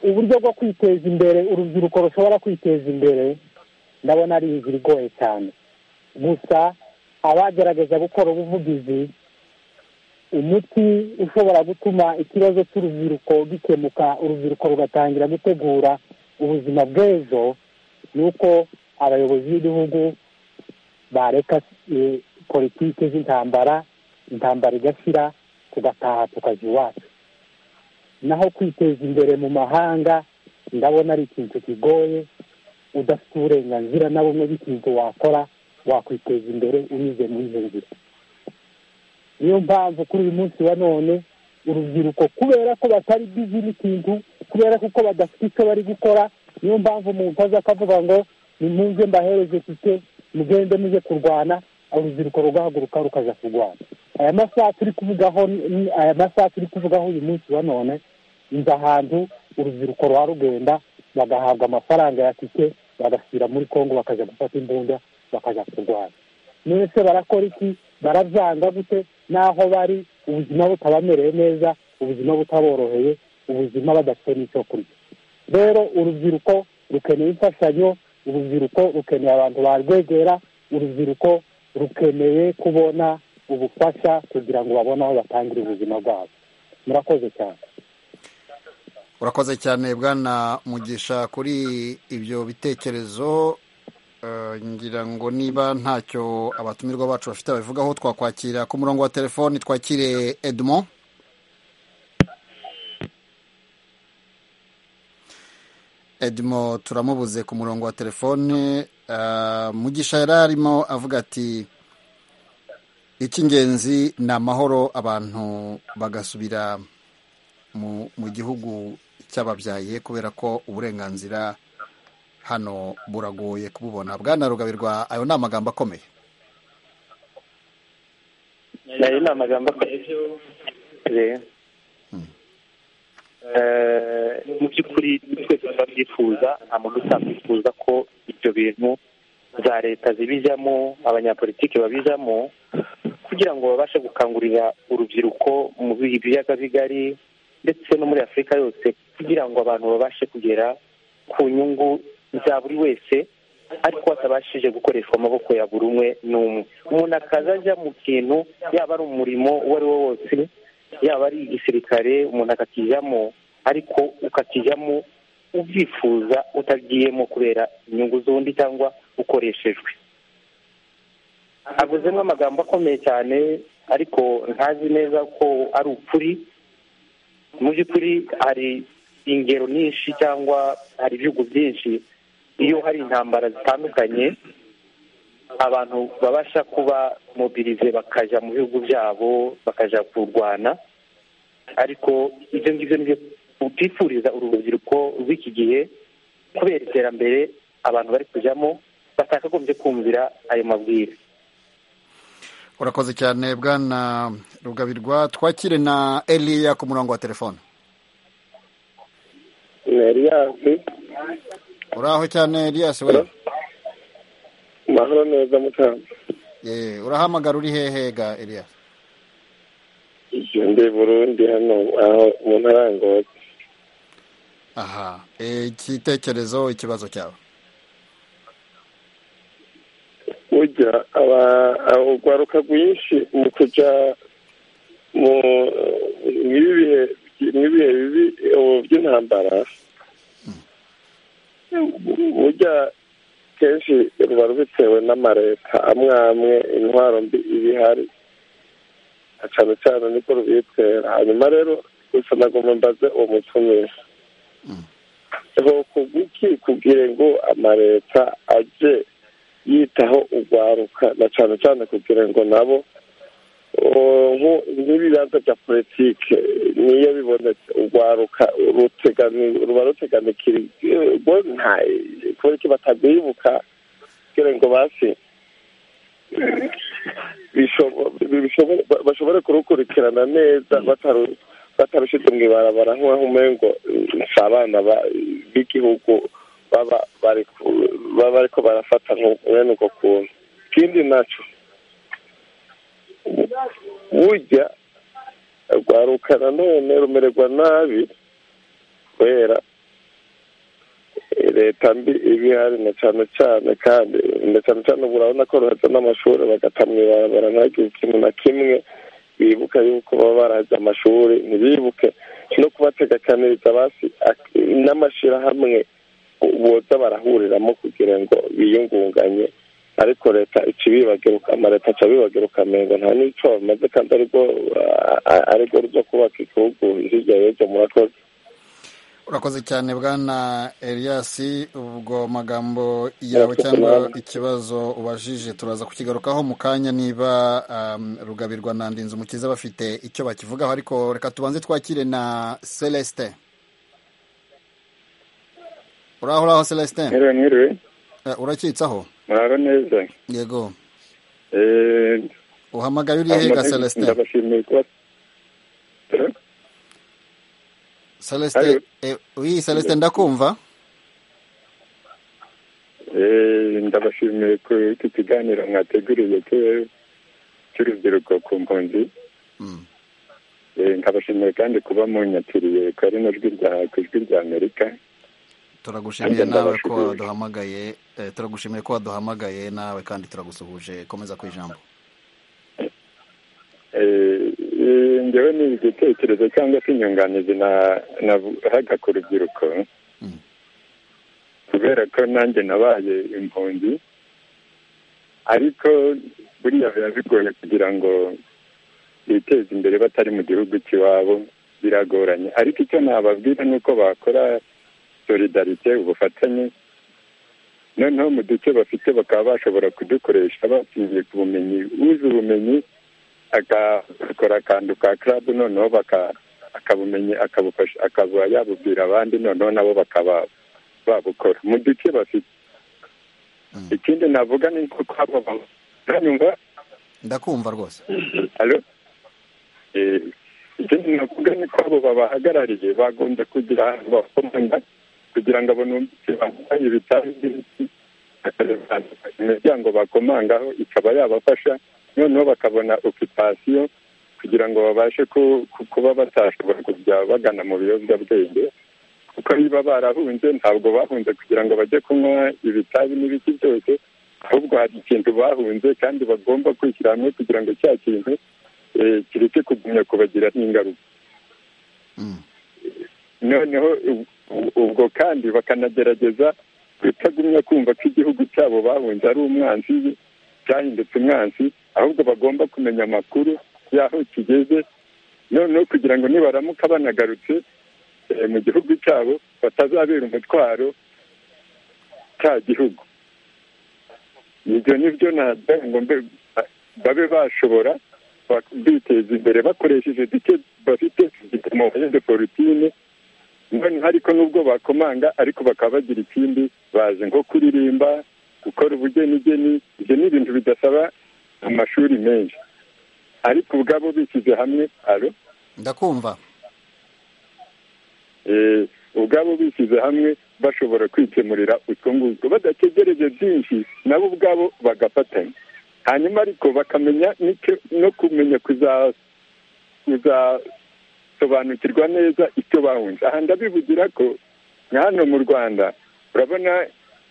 uburyo bwo kwiteza imbere urubyiruko rushobora kwiteza imbere ndabona ari inzira igoye cyane gusa abagerageza gukora ubuvugizi umuti ushobora gutuma ikibazo cy'urubyiruko gikemuka urubyiruko rugatangira gutegura ubuzima bw'ejo ni uko abayobozi b'ibihugu bareka politiki z'intambara intambara igashira tugataha tukajya iwacu naho kwiteza imbere mu mahanga ndabona ari ikintu kigoye udafite uburenganzira na bumwe bw'ikintu wakora wakwiteza imbere unyuze mu nzira niyo mpamvu kuri uyu munsi wa none urubyiruko kubera ko batari bizi n'ikintu kubera ko uko badafite icyo bari gukora niyo mpamvu umuntu aza akavuga ngo ni mpunze mbahereze mfite mugende mujye kurwana urubyiruko rugahaguruka rukaza kurwana aya masaha turi kuvugaho ni- aya masaha turi kuvugaho uyu munsi wa none inzu ahantu urubyiruko rwa rugenda bagahabwa amafaranga ya tike bagasubira muri kongo bakajya gufata imbunda bakajya kurwana none se barakora iki barabyanga gute n'aho bari ubuzima butabamereye neza ubuzima butaboroheye ubuzima badafite n'icyo kurya rero urubyiruko rukeneye imfashanyo urubyiruko rukeneye abantu barwegera urubyiruko rukeneye kubona ubufasha kugira ngo babone aho batangire ubuzima bwabo murakoze cyane urakoze cyane bwana mugisha kuri ibyo bitekerezo Eh, ngira ngo niba ntacyo abatumirwa bacu bafite babivugaho twakwakira ku murongo wa telefoni twakire edmond edmo turamubuze ku murongo wa telefone Ah, mugisha yari arimo avuga ati icy'ingenzi ni amahoro abantu bagasubira mu mu gihugu cy'ababyaye kubera ko uburenganzira hano buragoye kububona bwana rugabirwa ayo ni amagambo akomeye ayo ni amagambo akomeye Eh, mu by'ukuri twese turabyifuza nta muntu utabyifuza ko ibyo bintu za leta zibijyamo abanyapolitiki babijyamo kugira ngo babashe gukangurira urubyiruko mu bi- biyaga bigari ndetse no muri afurika yose kugira ngo abantu babashe kugera ku nyungu za buri wese ariko hatabashije gukoreshwa amaboko ya buri umwe n'umwe umuntu akaza ajya mu kintu yaba ari umurimo uwo ari wo wose yaba ari igisirikare umuntu akakijyamo ariko ukakijyamo ubyifuza utagiyemo kubera inyungu z'undi cyangwa ukoreshejwe avuzemo amagambo akomeye cyane ariko ntazi neza ko ari ukuri mu by'ukuri hari ingero nyinshi cyangwa hari ibihugu byinshi iyo hari intambara zitandukanye abantu babasha kuba mobirize bakajya mu bihugu byabo bakajya kurwana ariko ibyo ngibyo nibyo utipfuriza uru rubyiruko rw'iki gihe kubera iterambere abantu bari kujyamo batakagombye kumvira ayo mabwire urakoze cyane bwana rugabirwa twakire na eliya ku murongo wa telefone Eliyansi uraho cyane elias we mahoro neza mutanzi Eh, urahamagara uri hehe ga elias ibyo ndi burundi hano aho mu ntara ya ngozi aha Eh, igitekerezo ikibazo cyawe burya aba- aba- urwaruka rwinshi mu kujya mu mw'ibi bihe mw'ibihe bibi ubu by'intambara burya kenshi ruba rubitewe n'amareta amwe amwe intwaro mbi iba ihari na cyane cyane niko rubitera hanyuma rero gusa nagomba mbaze uwo mutumire ku bw'iki kugira ngo amareta ajye yitaho urwaruka na cyane cyane kugira ngo nabo uh, nku- nk'ibibanza bya politike niyo bibonetse urwaruka rutegani- ruba ruteganikira ubwo nta kubera iki batagwibuka kugira ngo basi bishobo- bishobo- ba- bashobore kurukurikirana neza bataru- batarushyize mu ibarabara nk'aho umengo si abana ba- b'igihugu baba bari ku- baba bariko barafata nko- mwene uko kuntu ikindi naco burya rwaruka nanone rumererwa nabi kubera eh, leta mbi iba ihari na cyane cyane kandi na cyane cyane ubu urabona ko ruheza n'amashuri bagata mu ibarabara ntihagire ikintu na kimwe bibuka yuko baba barazi amashuri ntibibuke no kubategakaniriza basi ak- n'amashyirahamwe boza barahuriramo kugira ngo biyungunganye ariko leta ica ibibagiruka amareta aca abibagiruka amengo nta n'icyo bamaze kandi aribwo ah, ah, aribwo ruza kubaka igihugu hirya y'ibyo murakoze urakoze cyane bwana elias ubwo magambo yawe cyangwa ikibazo ubajije turaza kukigarukaho mu kanya niba um, rugabirwa na ndinzi umukiza bafite icyo bakivugaho ariko reka tubanze twakire na celestin uraho uraho celestin Mwiriwe mwiriwe Eh, urakitsaho muraro neza yego uhamagara uri he ga celestin ndabashimiye kuba celestin eh, oui celestin ndakumva Eh, ndabashimiye ku iki kiganiro mwateguriye cyo- cy'urubyiruko ku mpunzi Eh, ndabashimiye kandi kuba munyakiriye ku ari n'ijwi rya- ku ijwi rya amerika turagushimiye Nanjye nawe ko ndabashimiye. waduhamagaye eh, turagushimiye ko waduhamagaye nawe kandi turagusuhuje komeza ku ijambo Eh, eh, njyewe ni igitekerezo cyangwa se inyunganizi na- nahaga ku rubyiruko kubera ko nanjye nabaye impunzi ariko buriya biba bigoye kugira ngo biteze imbere batari mu gihugu cy'iwabo biragoranye ariko icyo nababwira ni uko bakora solidarite ubufatanye noneho mu duce bafite bakaba bashobora kudukoresha bashingiye ku bumenyi uzi ubumenyi agakora akantu ka club noneho baka- akabumenya akabufasha akaba yabubwira abandi noneho nabo bakaba babukora mu duce bafite ikindi navuga ni uko abo ba- uranyumva ndakumva rwose Alo? Eh, ikindi navuga ni ko abo babahagarariye bagombye kugira ahantu bakomanga kugira ngo abanumvise bambaye ibitari by'ibiti bakareba imiryango bakomangaho ikaba yabafasha noneho bakabona okupasiyo kugira ngo babashe ku- ku- kuba batashobora kujya bagana mu biyobyabwenge kuko niba barahunze ntabwo bahunze kugira ngo bajye kunywa ibitabi n'ibiki byose ahubwo hari ikintu bahunze kandi bagomba kwishyira hamwe kugira ngo cya kintu eh, kireke kugumya kubagira n'ingaruka noneho u- u- ubwo kandi bakanagerageza kutagumya kumva ko igihugu cyabo bahunze ari umwanzi cyahindutse umwanzi ahubwo bagomba kumenya amakuru y'aho kigeze noneho kugira ngo nibaramuka banagarutse eh, mu gihugu cyabo batazabera umutwaro cya gihugu ibyo ni byo nagira ngo mbe- babe bashobora bak- biteza imbere bakoresheje duke bafite igipimo de forutine noneho ariko nubwo bakomanga ariko bakaba bagira ikindi bazi nko kuririmba gukora ubugenigeni ibyo ni ibintu bidasaba amashuri menshi ariko ubwabo bishyize hamwe aro ndakumva eh, ubwabo bishyize hamwe bashobora kwikemurira utwo ngutwo badategereje byinshi nabo ubwabo bagafatanya hanyuma ariko bakamenya n'icyo- no kumenya kuza- kuzasobanukirwa neza icyo bahunze aha ndabivugira ko nka hano mu rwanda urabona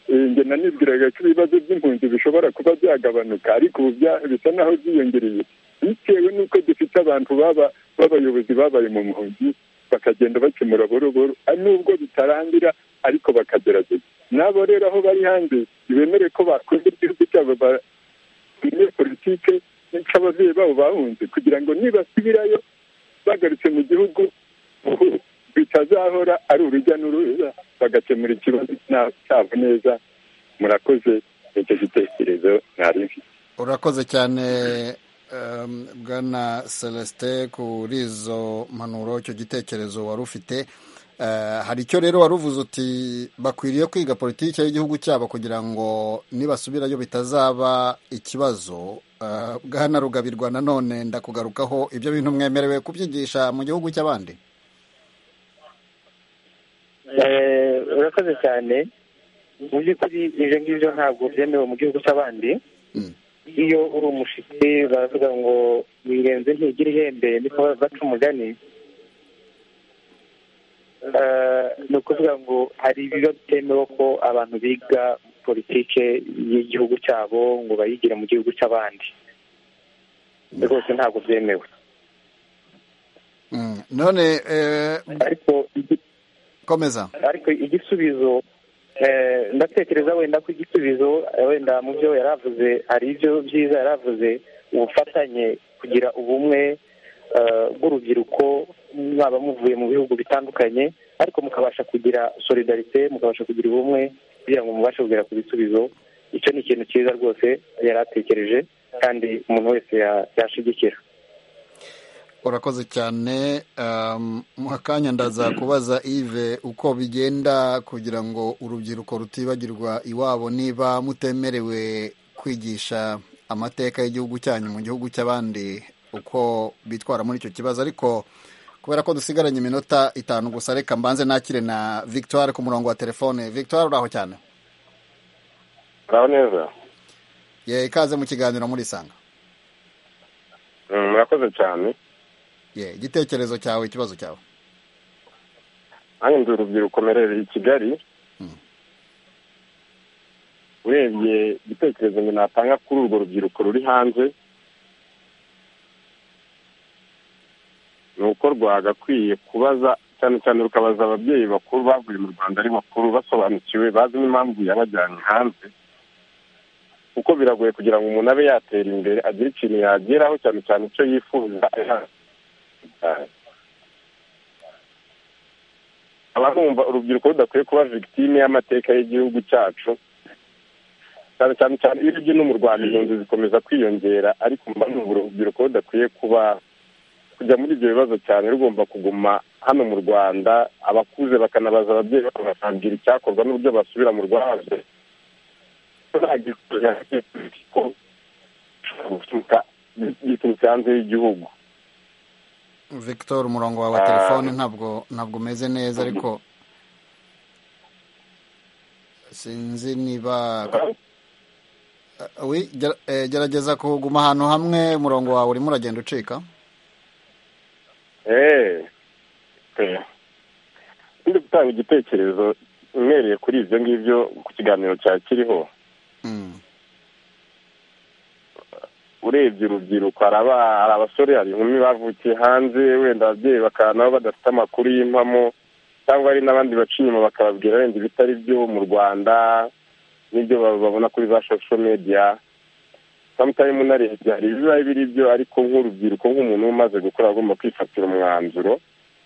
eh, njye nanibwiraga ko ibibazo by'impunzi bishobora kuba byagabanuka ariko ubu bya- bisa naho byiyongereye bitewe n'uko dufite abantu baba b'abayobozi babaye mu mpunzi bakagenda bakemura buhoro buhoro ari nubwo bitarangira ariko bakagerageza n'abo rero aho bari hanze ntibemere ko bakunda igihugu cyabo ba- bamwe politike cy'ababyeyi babo bahunze kugira ngo nibasubirayo bagarutse mu gihugu ubu bitazahora ari urujya n'uruza bagakemura ikibazo na- cyabo neza murakoze icyo gitekerezo mwari mfite urakoze cyane em, bwana celestin kuri izo mpanuro icyo gitekerezo wari ufite Eh, hari icyo rero wari uvuze uti bakwiriye kwiga politiki y'igihugu cyabo kugira ngo nibasubirayo bitazaba ikibazo Eh, bwana rugabirwa nanone ndakugarukaho ibyo bintu mwemerewe kubyigisha mu gihugu cy'abandi Eh, urakoze cyane mu by'ukuri ibyo ngibyo ntabwo byemewe mu gihugu cy'abandi iyo uri umushitsi baravuga ngo wirenze ntigira ihembe niko baca umugani Eh, ni ukuvuga ngo hari ibiba bitemewe ko abantu biga politike y'igihugu cyabo ngo bayigire mu gihugu cy'abandi rwose ntabwo byemewe Mm. none eh, komeza ariko igisubizo eh, ndatekereza wenda ko igisubizo eh, wenda mu byo yaravuze hari ibyo byiza yaravuze ubufatanye kugira ubumwe eh, bw'urubyiruko mwaba muvuye mu bihugu bitandukanye ariko mukabasha kugira solidarite mukabasha kugira ubumwe kugira ngo mubashe kugera ku bisubizo icyo ni ikintu cyiza rwose yari atekereje kandi umuntu wese ya- yashigikira urakoze cyane um, mu kanya ndaza kubaza ive uko bigenda kugira ngo urubyiruko rutibagirwa iwabo niba mutemerewe kwigisha amateka y'igihugu cyanyu mu gihugu cy'abandi uko bitwara muri icyo kibazo ariko kubera ko dusigaranye iminota itanu gusa reka mbanze nakire na victoire ku murongo wa telefone victoire uraho cyane uraho neza ye ikaze mu kiganiro murisanga murakoze cyane ye igitekerezo cyawe ikibazo cyawe nanjye ndi urubyiruko merereye i kigali urebye igitekerezo ngo natanga kuri urwo rubyiruko ruri hanze ni uko rwagakwiye kubaza cyane cyane rukabaza ababyeyi bakuru bavuye mu rwanda ari bakuru basobanukiwe bazi n'impamvu yabajyanye hanze kuko biragoye kugira ngo umuntu abe yatera imbere agire ikintu yageraho cyane cyane icyo yifuza aba numva urubyiruko rudakwiye kuba victime y'amateka y'igihugu cyacu cyane cyane cyane iyo urebye no mu rwanda inzu zikomeza kwiyongera ariko mba numva urubyiruko rudakwiye kuba kujya muri ibyo bibazo cyane rugomba kuguma hano mu rwanda abakuze bakanabaza ababyeyi bakababwira icyakorwa n'uburyo basubira mu rwanda giturutse hanze y'igihugu victor umurongo wawe wa telefone ntabwo ntabwo umeze neza ariko sinzi niba gerageza kuguma ahantu hamwe umurongo wawe urimo uragenda ucika ndi gutanga igitekerezo mwereye kuri ibyo ngibyo ku kiganiro cya kiriho urebye urubyiruko hari abasore hari inkumi bavukiye hanze wenda ababyeyi bakaba nabo badafite amakuru y'impamo cyangwa hari n'abandi baca inyuma bakababwira wenda ibitari byo mu rwanda n'ibyo babona kuri za sosho mediya samutayimu na leta hari ibiba biri byo ariko nk'urubyiruko nk'umuntu umaze gukora agomba kwifatira umwanzuro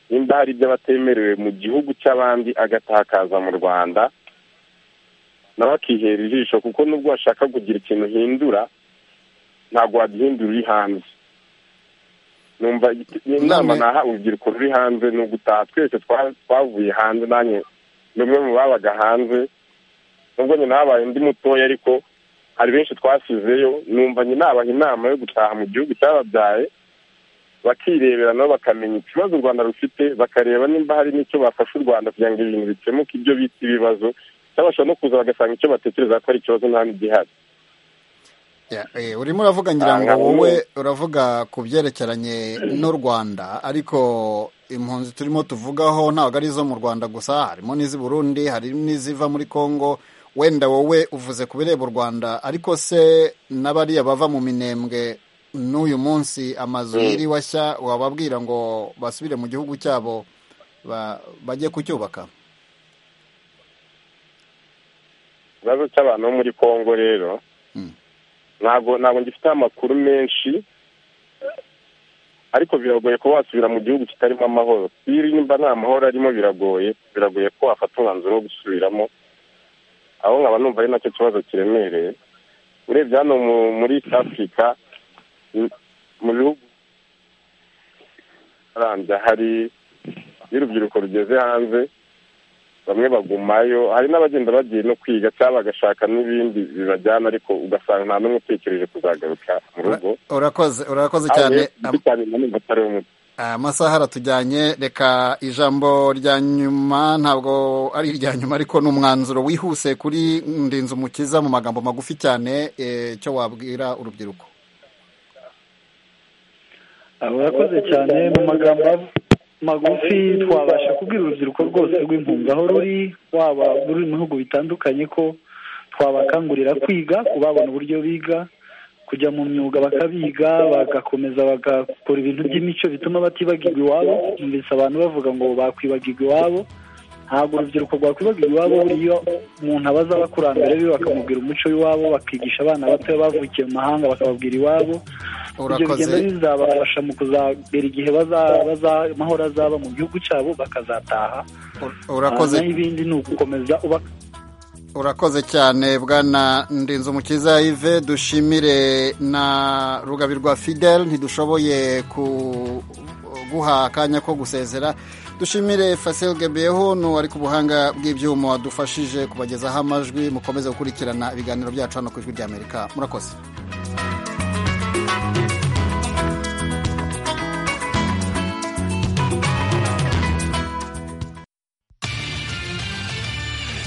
nimba hari ibyo abatemerewe mu gihugu cy'abandi agatakaza mu rwanda nawe akihera ijisho kuko nubwo washaka kugira ikintu uhindura ntabwo wagihindura uri hanze numva inama naha urubyiruko ruri hanze ni ugutaha twese twavuye hanze nanjye ni umwe mu babaga hanze nubwo nyina habaye undi mutoya ariko hari benshi twasizeyo numva nyina abaha inama yo gutaha mu gihugu cyababyaye bakirebera nabo bakamenya ikibazo u rwanda rufite bakareba nimba hari n'icyo bafasha u rwanda kugira ngo ibintu bikemuke ibyo bita ibibazo cyangwa bashobora no kuza bagasanga icyo batekereza ko ari ikibazo nta n'igihari urimo uravuga ngira ngo wowe uravuga ku byerekeranye n'u rwanda ariko impunzi turimo tuvugaho ntabwo ari izo mu rwanda gusa harimo n'iz'i burundi harimo n'iziva muri congo wenda wowe uvuze ku bireba u rwanda ariko se n'abariya bava mu minembwe n'uyu munsi amazu yiriwe ashya wababwira ngo basubire mu gihugu cyabo bajye kucyubaka ikibazo cy'abantu bo muri congo rero ntabwo ntabwo ngifiteho amakuru menshi ariko biragoye kuba wasubira mu gihugu kitarimo amahoro nimba nta mahoro arimo biragoye biragoye ko wafata umwanzuro wo gusubiramo aho nkaba numva ari nacyo kibazo kiremereye urebye hano muri afurika mu bihugu arambye hari iyo urubyiruko rugeze hanze bamwe bagumayo hari n'abagenda bagiye no kwiga cyangwa bagashaka n'ibindi bibajyana ariko ugasanga nta n'umwe utekereje kuzagaruka mu rugo urakoze urakoze cyane amasaha aratujyanye reka ijambo rya nyuma ntabwo ari irya nyuma ariko ni umwanzuro wihuse kuri ndinzi umukiza mu magambo magufi cyane icyo wabwira urubyiruko urakoze cyane mu magambo magufi twabasha kubwira urubyiruko rwose rw'impunzi aho ruri waba ruri mu bihugu bitandukanye ko twabakangurira kwiga kubabona uburyo biga kujya mu myuga bakabiga bagakomeza bagakora ibintu by'imico bituma batibagirwa iwabo mbese abantu bavuga ngo bakwibagirwa iwabo ntabwo urubyiruko rwakwibagirwa iwabo buriya umuntu abaza abakurambere be bakamubwira umuco w'iwabo bakigisha abana bato bavukiye mu mahanga bakababwira iwabo ibyo bigenda bizabafasha mu kuzagera igihe amahoro azaba mu gihugu cyabo bakazataha urakoze n'ibindi ni ugukomeza uba urakoze cyane bwana ndinzu mukiza yves dushimire na rugabirwa fidel ntidushoboye kuguha akanya ko gusezera dushimire Fasil Gebeho ni ku buhanga bw'ibyuma wadufashije kubagezaho amajwi mukomeze gukurikirana ibiganiro byacu hano ku ijwi ry'amerika murakoze